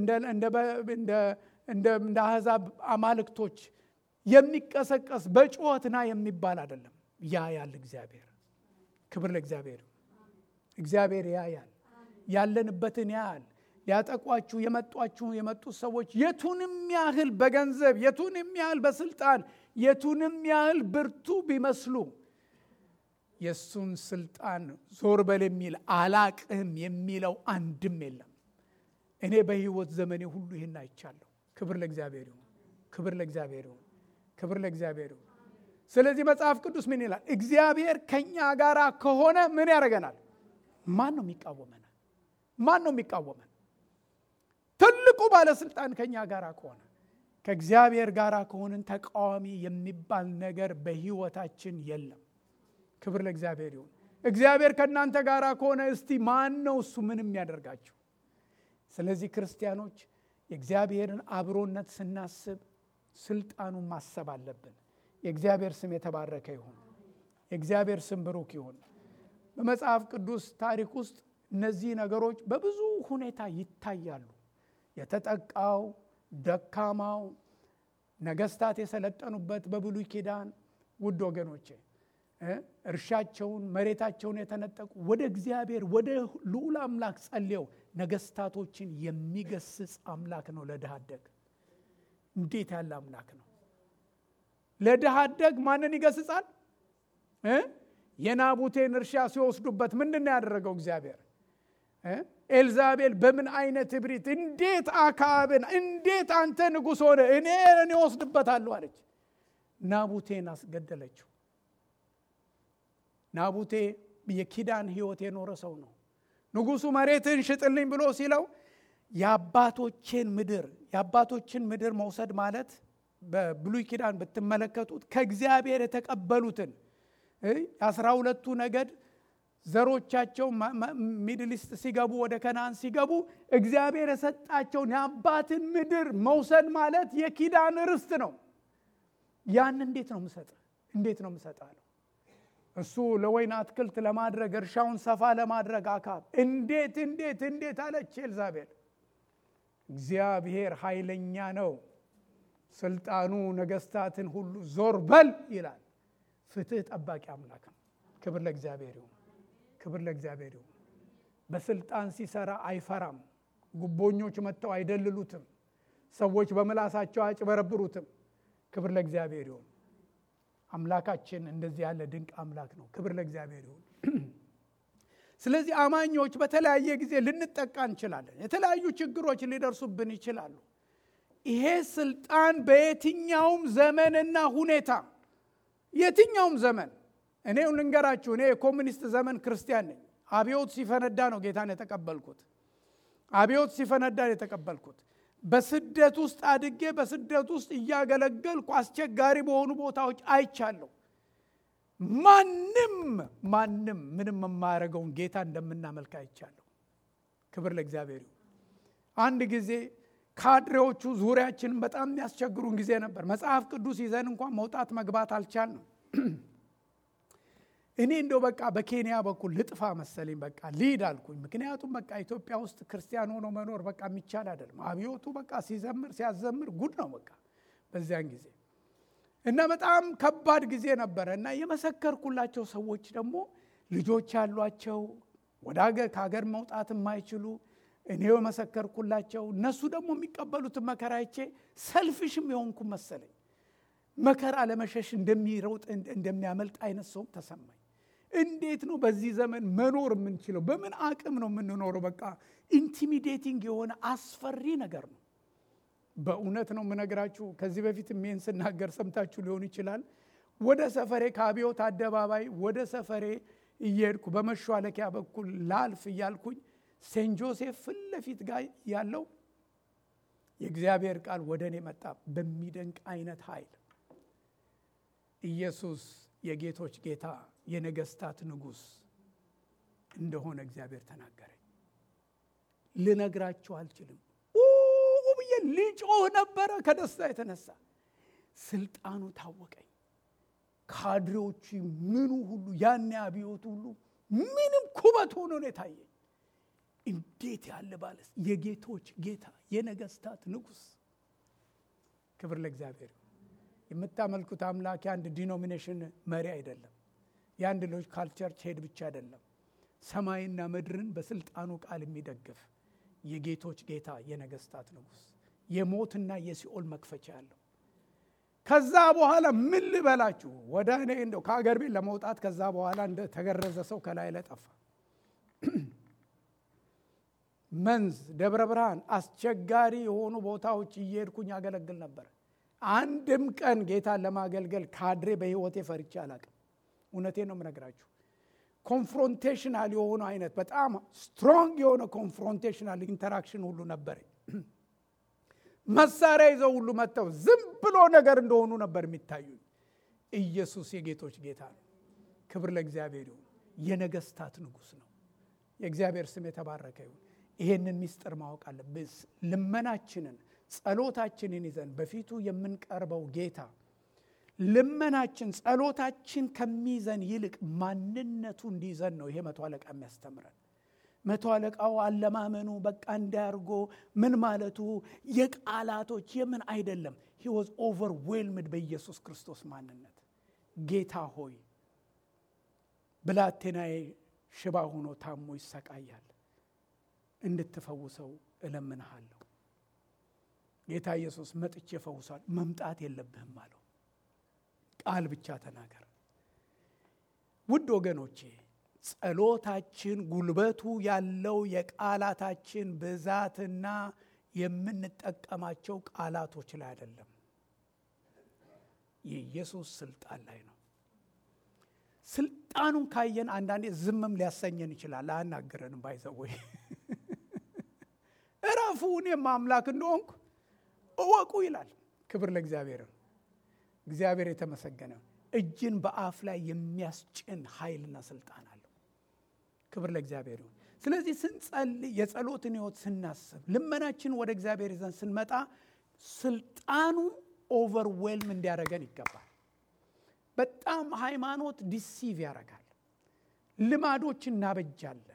እንደ አሕዛብ አማልክቶች የሚቀሰቀስ በጩኸትና የሚባል አይደለም። ያ ያል እግዚአብሔር ክብር ለእግዚአብሔር እግዚአብሔር ያያል፣ ያለንበትን ያያል። ሊያጠቋችሁ የመጧችሁ የመጡት ሰዎች የቱንም ያህል በገንዘብ የቱንም ያህል በስልጣን የቱንም ያህል ብርቱ ቢመስሉ የእሱን ስልጣን ዞር በል የሚል አላቅህም የሚለው አንድም የለም። እኔ በሕይወት ዘመኔ ሁሉ ይህን አይቻለሁ። ክብር ለእግዚአብሔር ይሁን፣ ክብር ለእግዚአብሔር ይሁን፣ ክብር ለእግዚአብሔር ይሁን። ስለዚህ መጽሐፍ ቅዱስ ምን ይላል? እግዚአብሔር ከእኛ ጋር ከሆነ ምን ያደርገናል? ማን ነው የሚቃወመናል? ማን ነው የሚቃወመን? ትልቁ ባለስልጣን ከእኛ ጋር ከሆነ ከእግዚአብሔር ጋር ከሆንን ተቃዋሚ የሚባል ነገር በሕይወታችን የለም። ክብር ለእግዚአብሔር ይሁን። እግዚአብሔር ከእናንተ ጋር ከሆነ እስቲ ማን ነው እሱ ምን የሚያደርጋችሁ? ስለዚህ ክርስቲያኖች የእግዚአብሔርን አብሮነት ስናስብ ስልጣኑን ማሰብ አለብን። የእግዚአብሔር ስም የተባረከ ይሁን። የእግዚአብሔር ስም ብሩክ ይሁን። በመጽሐፍ ቅዱስ ታሪክ ውስጥ እነዚህ ነገሮች በብዙ ሁኔታ ይታያሉ። የተጠቃው፣ ደካማው፣ ነገስታት የሰለጠኑበት በብሉይ ኪዳን ውድ ወገኖቼ እርሻቸውን መሬታቸውን የተነጠቁ ወደ እግዚአብሔር ወደ ልዑል አምላክ ጸልየው ነገስታቶችን የሚገስጽ አምላክ ነው። ለድሃ አደግ እንዴት ያለ አምላክ ነው! ለድሃ አደግ ማንን ይገስጻል? የናቡቴን እርሻ ሲወስዱበት ምንድን ነው ያደረገው እግዚአብሔር? ኤልዛቤል በምን አይነት እብሪት እንዴት አካብን እንዴት አንተ ንጉሥ ሆነ እኔ እኔ ወስድበታለሁ አለች። ናቡቴን አስገደለችው። ናቡቴ የኪዳን ህይወት የኖረ ሰው ነው። ንጉሱ መሬትን ሽጥልኝ ብሎ ሲለው የአባቶችን ምድር የአባቶችን ምድር መውሰድ ማለት በብሉይ ኪዳን ብትመለከቱት ከእግዚአብሔር የተቀበሉትን የአስራ ሁለቱ ነገድ ዘሮቻቸው ሚድሊስት ሲገቡ ወደ ከነአን ሲገቡ እግዚአብሔር የሰጣቸውን የአባትን ምድር መውሰድ ማለት የኪዳን ርስት ነው። ያን እንዴት ነው ምሰጥ እንዴት ነው ምሰጥ አለው። እሱ ለወይን አትክልት ለማድረግ እርሻውን ሰፋ ለማድረግ አካብ እንዴት እንዴት እንዴት አለች ኤልዛቤል። እግዚአብሔር ኃይለኛ ነው። ስልጣኑ ነገስታትን ሁሉ ዞር በል ይላል። ፍትህ ጠባቂ አምላክ ነው። ክብር ለእግዚአብሔር ይሁን። ክብር ለእግዚአብሔር ይሁን። በስልጣን ሲሰራ አይፈራም። ጉቦኞች መጥተው አይደልሉትም። ሰዎች በምላሳቸው አያጭበረብሩትም። ክብር ለእግዚአብሔር ይሁን። አምላካችን እንደዚህ ያለ ድንቅ አምላክ ነው። ክብር ለእግዚአብሔር ይሁን። ስለዚህ አማኞች በተለያየ ጊዜ ልንጠቃ እንችላለን። የተለያዩ ችግሮች ሊደርሱብን ይችላሉ። ይሄ ስልጣን በየትኛውም ዘመንና ሁኔታ የትኛውም ዘመን እኔ ልንገራችሁ፣ እኔ የኮሚኒስት ዘመን ክርስቲያን ነኝ። አብዮት ሲፈነዳ ነው ጌታን የተቀበልኩት። አብዮት ሲፈነዳ ነው የተቀበልኩት። በስደት ውስጥ አድጌ በስደት ውስጥ እያገለገልኩ አስቸጋሪ በሆኑ ቦታዎች አይቻለሁ። ማንም ማንም ምንም የማያደርገውን ጌታ እንደምናመልክ አይቻለሁ። ክብር ለእግዚአብሔር ይሁን። አንድ ጊዜ ካድሬዎቹ ዙሪያችንን በጣም የሚያስቸግሩን ጊዜ ነበር። መጽሐፍ ቅዱስ ይዘን እንኳን መውጣት መግባት አልቻልንም። እኔ እንደው በቃ በኬንያ በኩል ልጥፋ መሰለኝ በቃ ልሂድ አልኩኝ። ምክንያቱም በቃ ኢትዮጵያ ውስጥ ክርስቲያን ሆኖ መኖር በቃ የሚቻል አይደለም። አብዮቱ በቃ ሲዘምር ሲያዘምር ጉድ ነው በቃ በዚያን ጊዜ እና በጣም ከባድ ጊዜ ነበረ እና የመሰከርኩላቸው ሰዎች ደግሞ ልጆች ያሏቸው ወደ ሀገር ከሀገር መውጣት የማይችሉ እኔ የመሰከርኩላቸው እነሱ ደግሞ የሚቀበሉትን መከራ አይቼ ሰልፍሽም የሆንኩ መሰለኝ። መከራ ለመሸሽ እንደሚሮጥ እንደሚያመልጥ አይነት ሰውም ተሰማኝ። እንዴት ነው በዚህ ዘመን መኖር የምንችለው? በምን አቅም ነው የምንኖረው? በቃ ኢንቲሚዴቲንግ የሆነ አስፈሪ ነገር ነው። በእውነት ነው የምነግራችሁ። ከዚህ በፊት ይህን ስናገር ሰምታችሁ ሊሆን ይችላል። ወደ ሰፈሬ ከአብዮት አደባባይ ወደ ሰፈሬ እየሄድኩ በመሿለኪያ በኩል ላልፍ እያልኩኝ ሴንት ጆሴፍ ፊት ለፊት ጋር ያለው የእግዚአብሔር ቃል ወደ እኔ መጣ በሚደንቅ አይነት ኃይል ኢየሱስ የጌቶች ጌታ የነገስታት ንጉሥ እንደሆነ እግዚአብሔር ተናገረኝ። ልነግራችሁ አልችልም። ብዬ ልጮህ ነበረ ከደስታ የተነሳ ስልጣኑ ታወቀኝ። ካድሬዎቹ ምኑ ሁሉ ያን አብዮት ሁሉ ምንም ኩበት ሆኖ ነው የታየኝ። እንዴት ያለ ባለስ የጌቶች ጌታ የነገስታት ንጉሥ። ክብር ለእግዚአብሔር። የምታመልኩት አምላክ የአንድ ዲኖሚኔሽን መሪ አይደለም። የአንድ ሎካል ቸርች ሄድ ብቻ አይደለም። ሰማይና ምድርን በስልጣኑ ቃል የሚደግፍ የጌቶች ጌታ የነገስታት ንጉሥ የሞትና የሲኦል መክፈቻ ያለው ከዛ በኋላ ምን ልበላችሁ ወደ እኔ እንደው ከአገር ቤት ለመውጣት ከዛ በኋላ እንደ ተገረዘ ሰው ከላይ ላይ ጠፋ። መንዝ፣ ደብረ ብርሃን አስቸጋሪ የሆኑ ቦታዎች እየሄድኩኝ ያገለግል ነበር። አንድም ቀን ጌታን ለማገልገል ካድሬ በህይወቴ ፈርቼ አላቅም። እውነቴን ነው የምነግራችሁ። ኮንፍሮንቴሽናል የሆነ አይነት በጣም ስትሮንግ የሆነ ኮንፍሮንቴሽናል ኢንተራክሽን ሁሉ ነበረኝ። መሳሪያ ይዘው ሁሉ መጥተው ዝም ብሎ ነገር እንደሆኑ ነበር የሚታዩኝ። ኢየሱስ የጌቶች ጌታ ነው። ክብር ለእግዚአብሔር ይሁን። የነገስታት ንጉሥ ነው። የእግዚአብሔር ስም የተባረከ ይሁን። ይሄንን ሚስጥር ማወቅ አለብን። ልመናችንን ጸሎታችንን ይዘን በፊቱ የምንቀርበው ጌታ ልመናችን ጸሎታችን ከሚይዘን ይልቅ ማንነቱ እንዲይዘን ነው ይሄ መቶ አለቃ የሚያስተምረን። መቶ አለቃው አለማመኑ በቃ እንዳያርጎ ምን ማለቱ የቃላቶች የምን አይደለም። ሂ ዋዝ ኦቨርዌልምድ በኢየሱስ ክርስቶስ ማንነት። ጌታ ሆይ ብላቴናዬ ሽባ ሆኖ ታሞ ይሰቃያል፣ እንድትፈውሰው እለምንሃለሁ። ጌታ ኢየሱስ መጥቼ ፈውሷል። መምጣት የለብህም አለው። ቃል ብቻ ተናገር። ውድ ወገኖቼ ጸሎታችን ጉልበቱ ያለው የቃላታችን ብዛትና የምንጠቀማቸው ቃላቶች ላይ አይደለም፣ የኢየሱስ ስልጣን ላይ ነው። ስልጣኑን ካየን አንዳንዴ ዝምም ሊያሰኘን ይችላል። አያናግረንም። ባይዘወይ እረፉ፣ እኔም አምላክ እንደሆንኩ እወቁ ይላል። ክብር ለእግዚአብሔር። እግዚአብሔር የተመሰገነ እጅን በአፍ ላይ የሚያስጭን ኃይልና ስልጣን አለው። ክብር ለእግዚአብሔር ይሁን። ስለዚህ ስንጸልይ የጸሎትን ሕይወት ስናስብ ልመናችን ወደ እግዚአብሔር ይዘን ስንመጣ ስልጣኑ ኦቨርዌልም እንዲያደርገን ይገባል። በጣም ሃይማኖት ዲሲቭ ያደርጋል። ልማዶች እናበጃለን።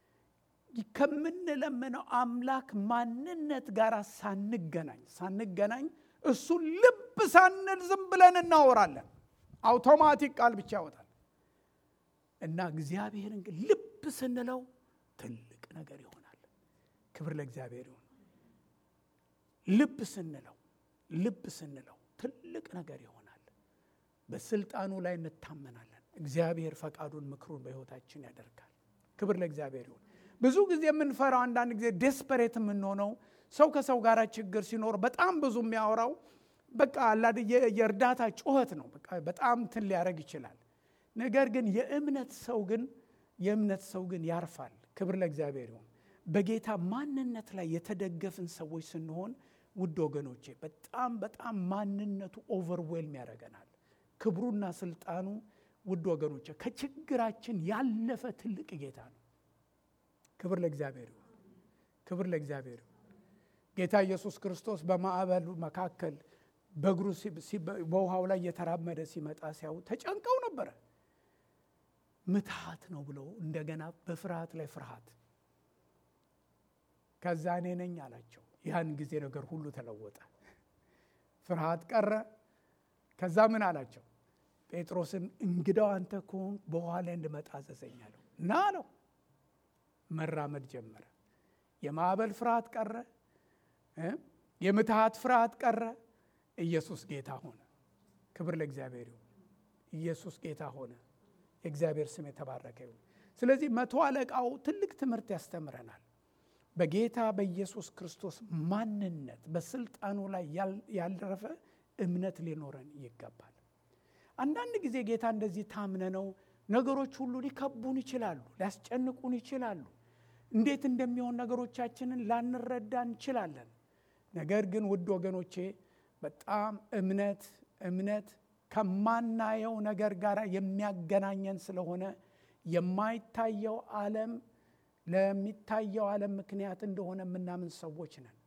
ከምንለምነው አምላክ ማንነት ጋር ሳንገናኝ ሳንገናኝ እሱን ልብ ሳንል ዝም ብለን እናወራለን። አውቶማቲክ ቃል ብቻ ያወጣል እና እግዚአብሔርን ግን ልብ ስንለው ትልቅ ነገር ይሆናል። ክብር ለእግዚአብሔር ይሁን። ልብ ስንለው ልብ ስንለው ትልቅ ነገር ይሆናል። በስልጣኑ ላይ እንታመናለን። እግዚአብሔር ፈቃዱን፣ ምክሩን በሕይወታችን ያደርጋል። ክብር ለእግዚአብሔር ይሁን። ብዙ ጊዜ የምንፈራው አንዳንድ ጊዜ ዴስፐሬት የምንሆነው ሰው ከሰው ጋር ችግር ሲኖር በጣም ብዙ የሚያወራው በቃ አላድ የእርዳታ ጩኸት ነው። በቃ በጣም እንትን ሊያደርግ ይችላል። ነገር ግን የእምነት ሰው ግን የእምነት ሰው ግን ያርፋል። ክብር ለእግዚአብሔር ይሁን። በጌታ ማንነት ላይ የተደገፍን ሰዎች ስንሆን ውድ ወገኖቼ በጣም በጣም ማንነቱ ኦቨርዌልም ያደርገናል። ክብሩና ስልጣኑ ውድ ወገኖቼ ከችግራችን ያለፈ ትልቅ ጌታ ነው። ክብር ለእግዚአብሔር ይሁን። ክብር ለእግዚአብሔር ይሁን። ጌታ ኢየሱስ ክርስቶስ በማዕበሉ መካከል በእግሩ በውሃው ላይ እየተራመደ ሲመጣ ሲያዩ ተጨንቀው ነበረ። ምትሃት ነው ብለው እንደገና በፍርሃት ላይ ፍርሃት። ከዛ እኔ ነኝ አላቸው። ያን ጊዜ ነገር ሁሉ ተለወጠ። ፍርሃት ቀረ። ከዛ ምን አላቸው? ጴጥሮስን እንግዳው አንተ ከሆንክ በውሃ ላይ እንድመጣ አዘዘኝ አለው እና አለው። መራመድ ጀመረ። የማዕበል ፍርሃት ቀረ። የምትሃት ፍርሃት ቀረ። ኢየሱስ ጌታ ሆነ። ክብር ለእግዚአብሔር ይሁን። ኢየሱስ ጌታ ሆነ። የእግዚአብሔር ስም የተባረከ ይሁን። ስለዚህ መቶ አለቃው ትልቅ ትምህርት ያስተምረናል። በጌታ በኢየሱስ ክርስቶስ ማንነት በስልጣኑ ላይ ያልረፈ እምነት ሊኖረን ይገባል። አንዳንድ ጊዜ ጌታ እንደዚህ ታምነ ነው ነገሮች ሁሉ ሊከቡን ይችላሉ፣ ሊያስጨንቁን ይችላሉ። እንዴት እንደሚሆን ነገሮቻችንን ላንረዳ እንችላለን። ነገር ግን ውድ ወገኖቼ በጣም እምነት እምነት ከማናየው ነገር ጋር የሚያገናኘን ስለሆነ የማይታየው ዓለም ለሚታየው ዓለም ምክንያት እንደሆነ የምናምን ሰዎች ነን።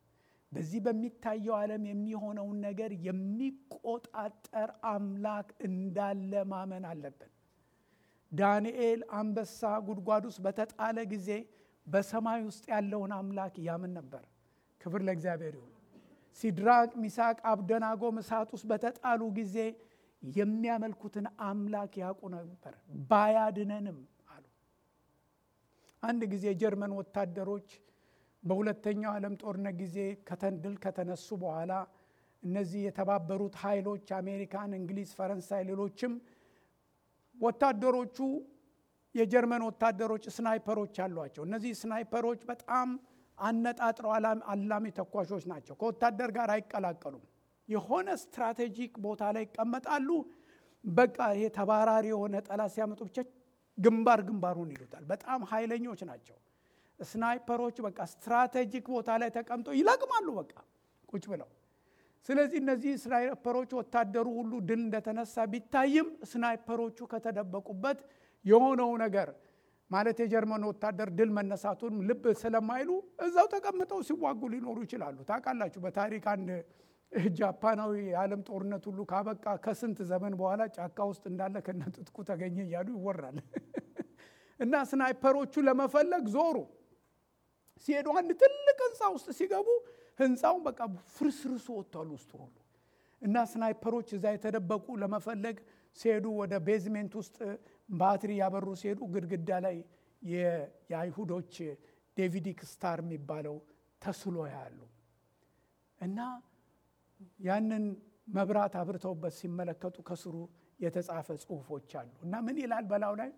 በዚህ በሚታየው ዓለም የሚሆነውን ነገር የሚቆጣጠር አምላክ እንዳለ ማመን አለብን። ዳንኤል አንበሳ ጉድጓድ ውስጥ በተጣለ ጊዜ በሰማይ ውስጥ ያለውን አምላክ ያምን ነበር። ክብር ለእግዚአብሔር ይሁን። ሲድራቅ፣ ሚሳቅ፣ አብደናጎም እሳት ውስጥ በተጣሉ ጊዜ የሚያመልኩትን አምላክ ያውቁ ነበር። ባያድነንም አሉ። አንድ ጊዜ የጀርመን ወታደሮች በሁለተኛው ዓለም ጦርነት ጊዜ ከተንድል ከተነሱ በኋላ እነዚህ የተባበሩት ኃይሎች አሜሪካን፣ እንግሊዝ፣ ፈረንሳይ፣ ሌሎችም ወታደሮቹ የጀርመን ወታደሮች ስናይፐሮች አሏቸው። እነዚህ ስናይፐሮች በጣም አነጣጥረው አላሚ ተኳሾች ናቸው። ከወታደር ጋር አይቀላቀሉም። የሆነ ስትራቴጂክ ቦታ ላይ ይቀመጣሉ። በቃ ይሄ ተባራሪ የሆነ ጠላት ሲያመጡ ብቻ ግንባር ግንባሩን ይሉታል። በጣም ኃይለኞች ናቸው ስናይፐሮች። በቃ ስትራቴጂክ ቦታ ላይ ተቀምጠው ይለቅማሉ፣ በቃ ቁጭ ብለው። ስለዚህ እነዚህ ስናይፐሮች ወታደሩ ሁሉ ድል እንደተነሳ ቢታይም ስናይፐሮቹ ከተደበቁበት የሆነው ነገር ማለት የጀርመን ወታደር ድል መነሳቱን ልብ ስለማይሉ እዛው ተቀምጠው ሲዋጉ ሊኖሩ ይችላሉ። ታውቃላችሁ በታሪክ አንድ ጃፓናዊ የዓለም ጦርነት ሁሉ ካበቃ ከስንት ዘመን በኋላ ጫካ ውስጥ እንዳለ ከነጥጥቁ ተገኘ እያሉ ይወራል። እና ስናይፐሮቹ ለመፈለግ ዞሩ። ሲሄዱ አንድ ትልቅ ህንፃ ውስጥ ሲገቡ ህንፃው በቃ ፍርስርሱ ወጥቷል ውስጡ ሁሉ እና ስናይፐሮች እዛ የተደበቁ ለመፈለግ ሲሄዱ ወደ ቤዝሜንት ውስጥ ባትሪ ያበሩ ሲሄዱ ግድግዳ ላይ የአይሁዶች ዴቪዲክ ስታር የሚባለው ተስሎ ያሉ እና ያንን መብራት አብርተውበት ሲመለከቱ ከስሩ የተጻፈ ጽሁፎች አሉ እና ምን ይላል በላው ላይ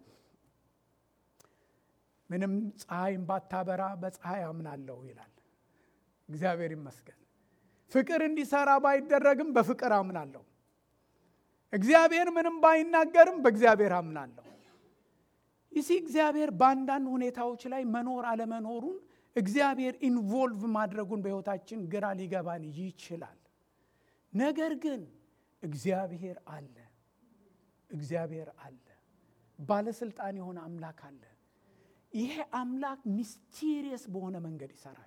ምንም ፀሐይም ባታበራ በፀሐይ አምናለሁ ይላል። እግዚአብሔር ይመስገን። ፍቅር እንዲሰራ ባይደረግም በፍቅር አምናለሁ። እግዚአብሔር ምንም ባይናገርም በእግዚአብሔር አምናለሁ። ይሲ እግዚአብሔር በአንዳንድ ሁኔታዎች ላይ መኖር አለመኖሩን እግዚአብሔር ኢንቮልቭ ማድረጉን በሕይወታችን ግራ ሊገባን ይችላል። ነገር ግን እግዚአብሔር አለ። እግዚአብሔር አለ። ባለስልጣን የሆነ አምላክ አለ። ይሄ አምላክ ሚስቲሪየስ በሆነ መንገድ ይሰራል።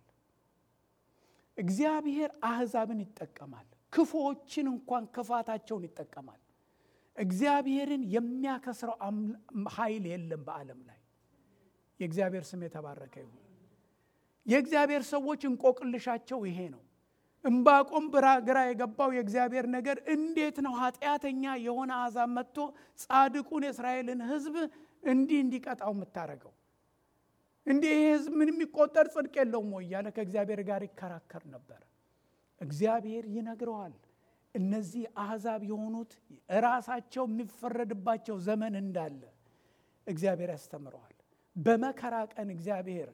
እግዚአብሔር አሕዛብን ይጠቀማል። ክፉዎችን እንኳን ክፋታቸውን ይጠቀማል። እግዚአብሔርን የሚያከስረው ኃይል የለም በዓለም ላይ። የእግዚአብሔር ስም የተባረከ ይሁን። የእግዚአብሔር ሰዎች እንቆቅልሻቸው ይሄ ነው። እምባቆም ብራ ግራ የገባው የእግዚአብሔር ነገር እንዴት ነው ኃጢአተኛ የሆነ አሕዛብ መጥቶ ጻድቁን የእስራኤልን ሕዝብ እንዲህ እንዲቀጣው የምታደርገው? እንዲህ ይህ ሕዝብ ምን የሚቆጠር ጽድቅ የለውም ወይ እያለ ከእግዚአብሔር ጋር ይከራከር ነበር። እግዚአብሔር ይነግረዋል። እነዚህ አሕዛብ የሆኑት ራሳቸው የሚፈረድባቸው ዘመን እንዳለ እግዚአብሔር ያስተምረዋል። በመከራ ቀን እግዚአብሔር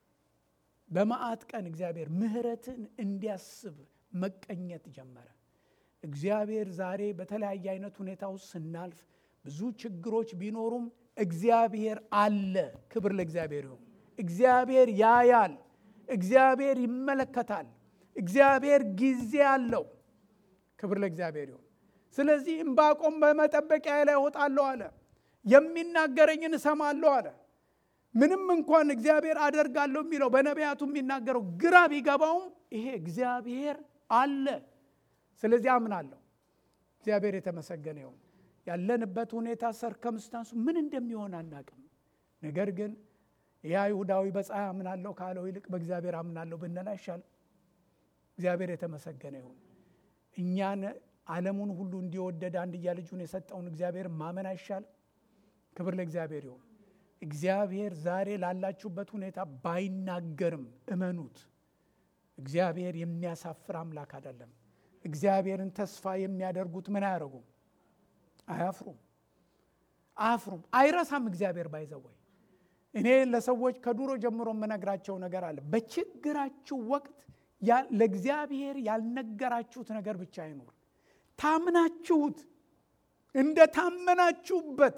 በመዓት ቀን እግዚአብሔር ምሕረትን እንዲያስብ መቀኘት ጀመረ። እግዚአብሔር ዛሬ በተለያየ አይነት ሁኔታ ውስጥ ስናልፍ ብዙ ችግሮች ቢኖሩም እግዚአብሔር አለ። ክብር ለእግዚአብሔር ይሁን። እግዚአብሔር ያያል። እግዚአብሔር ይመለከታል። እግዚአብሔር ጊዜ አለው። ክብር ለእግዚአብሔር ይሁን። ስለዚህ እምባቆም በመጠበቂያ ላይ እወጣለሁ አለ። የሚናገረኝን እሰማለሁ አለ። ምንም እንኳን እግዚአብሔር አደርጋለሁ የሚለው በነቢያቱ የሚናገረው ግራ ቢገባውም ይሄ እግዚአብሔር አለ። ስለዚህ አምናለሁ። እግዚአብሔር የተመሰገነ ይሁን። ያለንበት ሁኔታ ሰርከምስታንሱ ምን እንደሚሆን አናቅም። ነገር ግን ይህ አይሁዳዊ በፀሐይ አምናለሁ ካለው ይልቅ በእግዚአብሔር አምናለሁ ብንል አይሻልም? እግዚአብሔር የተመሰገነ ይሁን። እኛን ዓለሙን ሁሉ እንዲወደድ አንድያ ልጁን የሰጠውን እግዚአብሔር ማመን አይሻልም? ክብር ለእግዚአብሔር ይሁን። እግዚአብሔር ዛሬ ላላችሁበት ሁኔታ ባይናገርም እመኑት። እግዚአብሔር የሚያሳፍር አምላክ አይደለም። እግዚአብሔርን ተስፋ የሚያደርጉት ምን አያደርጉም? አያፍሩም፣ አያፍሩም። አይረሳም እግዚአብሔር ባይዘወይ እኔ ለሰዎች ከዱሮ ጀምሮ የምነግራቸው ነገር አለ። በችግራችሁ ወቅት ለእግዚአብሔር ያልነገራችሁት ነገር ብቻ አይኖር። ታምናችሁት እንደ ታመናችሁበት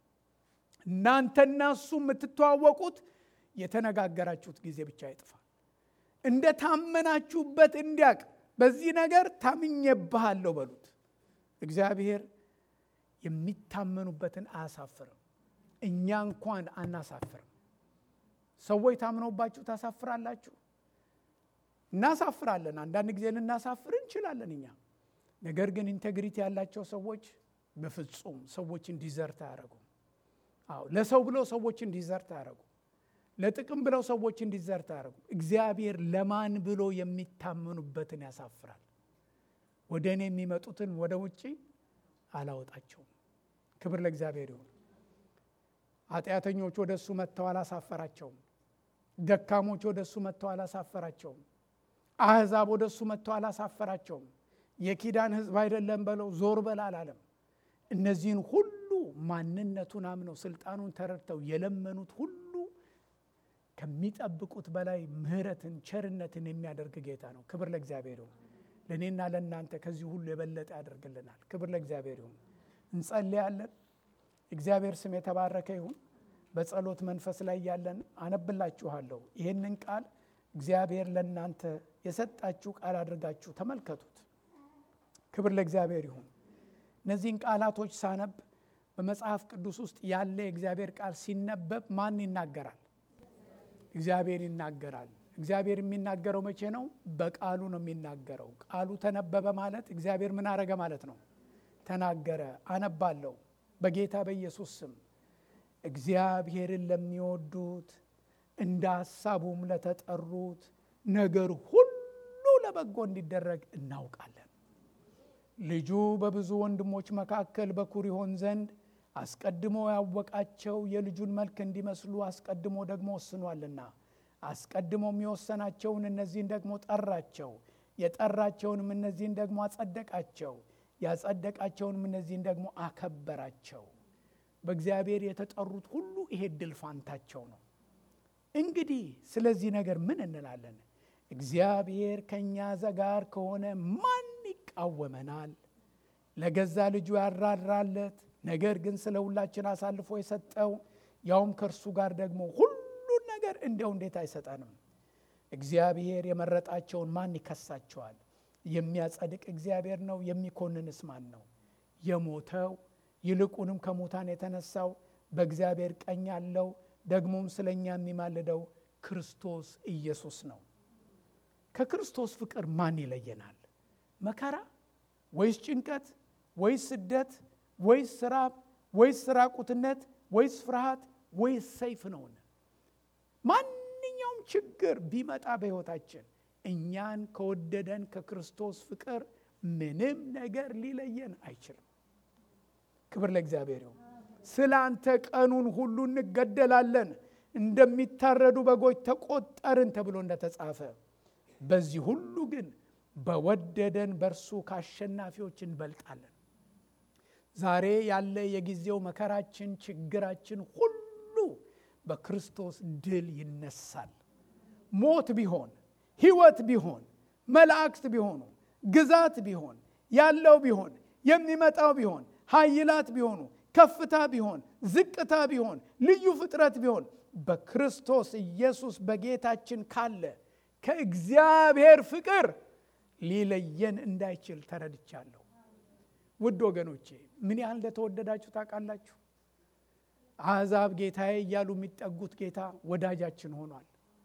እናንተና እሱ የምትተዋወቁት የተነጋገራችሁት ጊዜ ብቻ አይጥፋ። እንደ ታመናችሁበት እንዲያቅ በዚህ ነገር ታምኜብሃለሁ በሉት። እግዚአብሔር የሚታመኑበትን አያሳፍርም። እኛ እንኳን አናሳፍርም። ሰዎች ታምነውባችሁ ታሳፍራላችሁ። እናሳፍራለን። አንዳንድ ጊዜ ልናሳፍር እንችላለን እኛ። ነገር ግን ኢንቴግሪቲ ያላቸው ሰዎች በፍጹም ሰዎችን ዲዘርት አያደርጉም። አዎ ለሰው ብለው ሰዎችን ዲዘርት አያደርጉም። ለጥቅም ብለው ሰዎችን ዲዘርት አያደርጉም። እግዚአብሔር ለማን ብሎ የሚታመኑበትን ያሳፍራል። ወደ እኔ የሚመጡትን ወደ ውጭ አላወጣቸውም። ክብር ለእግዚአብሔር ይሁን። ኃጢአተኞች ወደ እሱ መጥተው አላሳፈራቸውም። ደካሞች ወደ እሱ መጥተው አላሳፈራቸውም። አሕዛብ ወደ እሱ መጥተው አላሳፈራቸውም። የኪዳን ሕዝብ አይደለም በለው ዞር በል አላለም። እነዚህን ሁሉ ማንነቱን አምነው ስልጣኑን ተረድተው የለመኑት ሁሉ ከሚጠብቁት በላይ ምሕረትን ቸርነትን የሚያደርግ ጌታ ነው። ክብር ለእግዚአብሔር ይሁን። ለእኔና ለእናንተ ከዚህ ሁሉ የበለጠ ያደርግልናል። ክብር ለእግዚአብሔር ይሁን። እንጸልያለን። እግዚአብሔር ስም የተባረከ ይሁን። በጸሎት መንፈስ ላይ ያለን አነብላችኋለሁ። ይህንን ቃል እግዚአብሔር ለእናንተ የሰጣችሁ ቃል አድርጋችሁ ተመልከቱት። ክብር ለእግዚአብሔር ይሁን። እነዚህን ቃላቶች ሳነብ በመጽሐፍ ቅዱስ ውስጥ ያለ የእግዚአብሔር ቃል ሲነበብ ማን ይናገራል? እግዚአብሔር ይናገራል። እግዚአብሔር የሚናገረው መቼ ነው? በቃሉ ነው የሚናገረው። ቃሉ ተነበበ ማለት እግዚአብሔር ምን አረገ ማለት ነው? ተናገረ። አነባለሁ በጌታ በኢየሱስ ስም እግዚአብሔርን ለሚወዱት እንደ ሐሳቡም ለተጠሩት ነገር ሁሉ ለበጎ እንዲደረግ እናውቃለን። ልጁ በብዙ ወንድሞች መካከል በኩር ይሆን ዘንድ አስቀድሞ ያወቃቸው የልጁን መልክ እንዲመስሉ አስቀድሞ ደግሞ ወስኗልና አስቀድሞም የወሰናቸውን እነዚህን ደግሞ ጠራቸው፣ የጠራቸውንም እነዚህን ደግሞ አጸደቃቸው፣ ያጸደቃቸውንም እነዚህን ደግሞ አከበራቸው። በእግዚአብሔር የተጠሩት ሁሉ ይሄ ድል ፋንታቸው ነው። እንግዲህ ስለዚህ ነገር ምን እንላለን? እግዚአብሔር ከእኛ ጋር ከሆነ ማን ይቃወመናል? ለገዛ ልጁ ያራራለት ነገር ግን ስለ ሁላችን አሳልፎ የሰጠው ያውም ከእርሱ ጋር ደግሞ ሁሉን ነገር እንዲያው እንዴት አይሰጠንም? እግዚአብሔር የመረጣቸውን ማን ይከሳቸዋል? የሚያጸድቅ እግዚአብሔር ነው። የሚኮንንስ ማን ነው? የሞተው ይልቁንም ከሙታን የተነሳው በእግዚአብሔር ቀኝ ያለው ደግሞም ስለ እኛ የሚማልደው ክርስቶስ ኢየሱስ ነው። ከክርስቶስ ፍቅር ማን ይለየናል? መከራ ወይስ ጭንቀት ወይስ ስደት ወይስ ራብ ወይስ ራቁትነት ወይስ ፍርሃት ወይስ ሰይፍ ነውን? ማንኛውም ችግር ቢመጣ በሕይወታችን እኛን ከወደደን ከክርስቶስ ፍቅር ምንም ነገር ሊለየን አይችልም። ክብር ለእግዚአብሔር ይሁን። ስለ አንተ ቀኑን ሁሉ እንገደላለን፣ እንደሚታረዱ በጎች ተቆጠርን ተብሎ እንደተጻፈ፣ በዚህ ሁሉ ግን በወደደን በእርሱ ከአሸናፊዎች እንበልጣለን። ዛሬ ያለ የጊዜው መከራችን፣ ችግራችን ሁሉ በክርስቶስ ድል ይነሳል። ሞት ቢሆን ሕይወት ቢሆን መላእክት ቢሆኑ ግዛት ቢሆን ያለው ቢሆን የሚመጣው ቢሆን ኃይላት ቢሆኑ ከፍታ ቢሆን ዝቅታ ቢሆን ልዩ ፍጥረት ቢሆን በክርስቶስ ኢየሱስ በጌታችን ካለ ከእግዚአብሔር ፍቅር ሊለየን እንዳይችል ተረድቻለሁ። ውድ ወገኖቼ ምን ያህል እንደተወደዳችሁ ታውቃላችሁ? አሕዛብ ጌታዬ እያሉ የሚጠጉት ጌታ ወዳጃችን ሆኗል።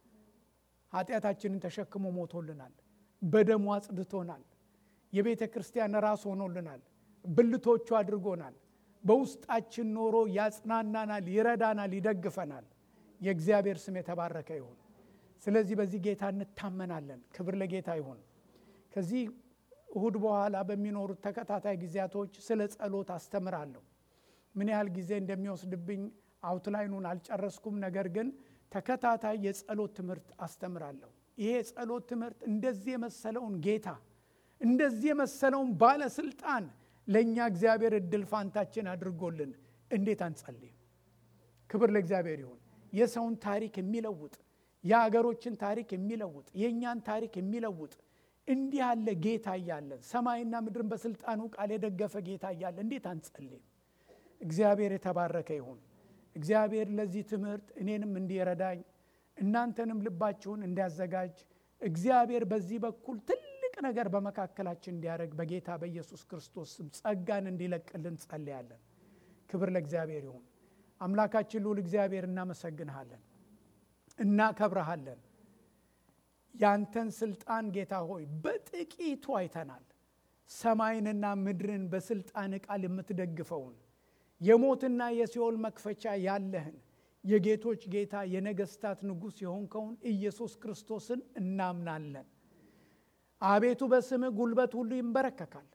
ኃጢአታችንን ተሸክሞ ሞቶልናል። በደሙ አጽድቶናል። የቤተ ክርስቲያን ራስ ሆኖልናል። ብልቶቹ አድርጎናል። በውስጣችን ኖሮ ያጽናናናል፣ ይረዳናል፣ ይደግፈናል። የእግዚአብሔር ስም የተባረከ ይሁን። ስለዚህ በዚህ ጌታ እንታመናለን። ክብር ለጌታ ይሁን። ከዚህ እሁድ በኋላ በሚኖሩት ተከታታይ ጊዜያቶች ስለ ጸሎት አስተምራለሁ። ምን ያህል ጊዜ እንደሚወስድብኝ አውትላይኑን አልጨረስኩም። ነገር ግን ተከታታይ የጸሎት ትምህርት አስተምራለሁ። ይሄ የጸሎት ትምህርት እንደዚህ የመሰለውን ጌታ እንደዚህ የመሰለውን ባለስልጣን ለእኛ እግዚአብሔር እድል ፋንታችን አድርጎልን እንዴት አንጸልይም? ክብር ለእግዚአብሔር ይሁን። የሰውን ታሪክ የሚለውጥ የአገሮችን ታሪክ የሚለውጥ የእኛን ታሪክ የሚለውጥ እንዲህ ያለ ጌታ እያለን ሰማይና ምድርን በስልጣኑ ቃል የደገፈ ጌታ እያለ እንዴት አንጸልይም? እግዚአብሔር የተባረከ ይሁን። እግዚአብሔር ለዚህ ትምህርት እኔንም እንዲረዳኝ እናንተንም ልባችሁን እንዲያዘጋጅ እግዚአብሔር በዚህ በኩል ትልቅ ነገር በመካከላችን እንዲያደርግ በጌታ በኢየሱስ ክርስቶስ ስም ጸጋን እንዲለቅልን ጸልያለን። ክብር ለእግዚአብሔር ይሁን። አምላካችን ልዑል እግዚአብሔር እናመሰግንሃለን፣ እናከብረሃለን። ያንተን ስልጣን ጌታ ሆይ በጥቂቱ አይተናል። ሰማይንና ምድርን በስልጣን ቃል የምትደግፈውን የሞትና የሲኦል መክፈቻ ያለህን የጌቶች ጌታ የነገስታት ንጉሥ የሆንከውን ኢየሱስ ክርስቶስን እናምናለን። አቤቱ በስምህ ጉልበት ሁሉ ይንበረከካል፣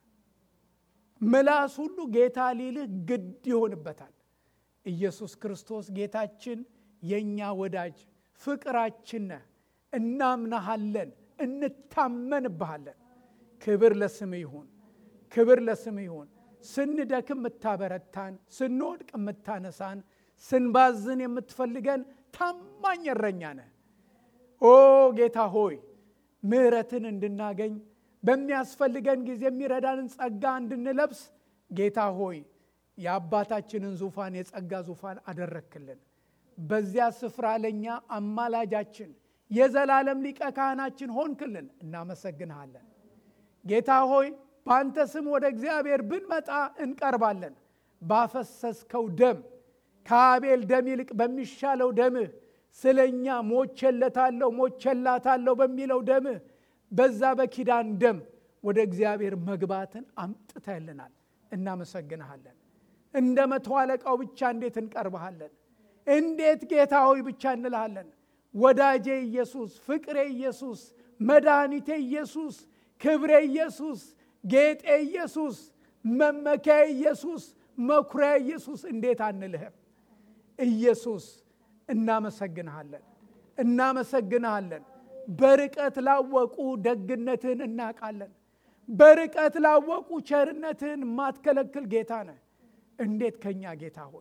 ምላስ ሁሉ ጌታ ሊልህ ግድ ይሆንበታል። ኢየሱስ ክርስቶስ ጌታችን፣ የእኛ ወዳጅ፣ ፍቅራችን ነህ። እናምናሃለን፣ እንታመንብሃለን። ክብር ለስምህ ይሁን፣ ክብር ለስምህ ይሁን። ስንደክም የምታበረታን፣ ስንወድቅ የምታነሳን፣ ስንባዝን የምትፈልገን ታማኝ እረኛ ነህ። ኦ ጌታ ሆይ ምሕረትን እንድናገኝ በሚያስፈልገን ጊዜ የሚረዳንን ጸጋ እንድንለብስ ጌታ ሆይ የአባታችንን ዙፋን የጸጋ ዙፋን አደረክልን። በዚያ ስፍራ ለእኛ አማላጃችን የዘላለም ሊቀ ካህናችን ሆንክልን። እናመሰግንሃለን ጌታ ሆይ በአንተ ስም ወደ እግዚአብሔር ብንመጣ እንቀርባለን። ባፈሰስከው ደም ከአቤል ደም ይልቅ በሚሻለው ደምህ ስለ እኛ ሞቼለታለሁ ሞቼላታለሁ በሚለው ደምህ በዛ በኪዳን ደም ወደ እግዚአብሔር መግባትን አምጥተልናል። እናመሰግንሃለን። እንደ መቶ አለቃው ብቻ እንዴት እንቀርብሃለን? እንዴት ጌታ ሆይ ብቻ እንልሃለን። ወዳጄ ኢየሱስ፣ ፍቅሬ ኢየሱስ፣ መድኃኒቴ ኢየሱስ፣ ክብሬ ኢየሱስ፣ ጌጤ ኢየሱስ፣ መመኪያ ኢየሱስ፣ መኩሪያ ኢየሱስ እንዴት አንልህም? ኢየሱስ እናመሰግንሃለን፣ እናመሰግንሃለን። በርቀት ላወቁ ደግነትህን እናውቃለን። በርቀት ላወቁ ቸርነትህን የማትከለክል ጌታ ነህ። እንዴት ከኛ ጌታ ሆይ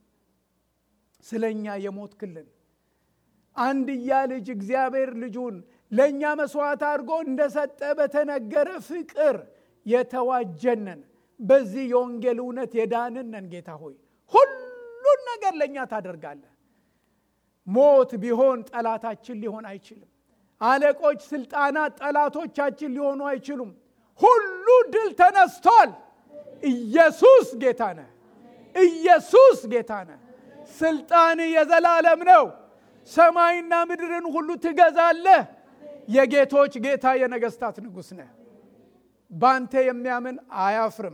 ስለ እኛ የሞትክልን አንድያ ልጅ እግዚአብሔር ልጁን ለእኛ መስዋዕት አድርጎ እንደሰጠ በተነገረ ፍቅር የተዋጀነን በዚህ የወንጌል እውነት የዳንነን ጌታ ሆይ ሁሉን ነገር ለእኛ ታደርጋለህ። ሞት ቢሆን ጠላታችን ሊሆን አይችልም። አለቆች፣ ስልጣናት ጠላቶቻችን ሊሆኑ አይችሉም። ሁሉ ድል ተነስቷል። ኢየሱስ ጌታ ነህ። ኢየሱስ ጌታ ነህ። ስልጣን የዘላለም ነው። ሰማይና ምድርን ሁሉ ትገዛለህ። የጌቶች ጌታ የነገስታት ንጉሥ ነህ። ባንተ የሚያምን አያፍርም፣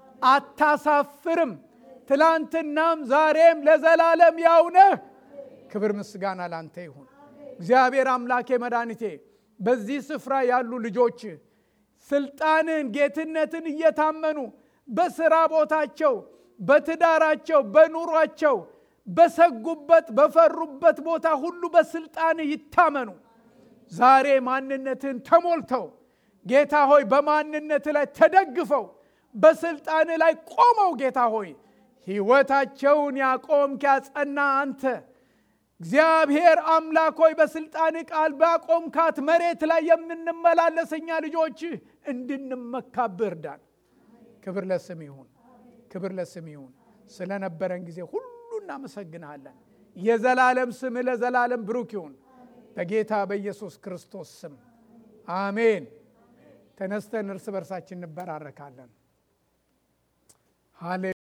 አታሳፍርም። ትላንትናም ዛሬም ለዘላለም ያው ነህ። ክብር ምስጋና ላንተ ይሁን። እግዚአብሔር አምላኬ መድኃኒቴ፣ በዚህ ስፍራ ያሉ ልጆች ስልጣንን፣ ጌትነትን እየታመኑ በስራ ቦታቸው፣ በትዳራቸው፣ በኑሯቸው በሰጉበት በፈሩበት ቦታ ሁሉ በስልጣን ይታመኑ። ዛሬ ማንነትን ተሞልተው ጌታ ሆይ በማንነት ላይ ተደግፈው በስልጣን ላይ ቆመው ጌታ ሆይ ሕይወታቸውን ያቆምክ ያጸና አንተ እግዚአብሔር አምላክ ሆይ በስልጣን ቃል ባቆምካት መሬት ላይ የምንመላለስ እኛ ልጆች እንድንመካብህ እርዳን። ክብር ለስም ይሁን፣ ክብር ለስም ይሁን። ስለነበረን ጊዜ ሁሉ እናመሰግንሃለን። የዘላለም ስም ለዘላለም ብሩክ ይሁን። በጌታ በኢየሱስ ክርስቶስ ስም አሜን። ተነስተን እርስ በርሳችን እንበራረካለን።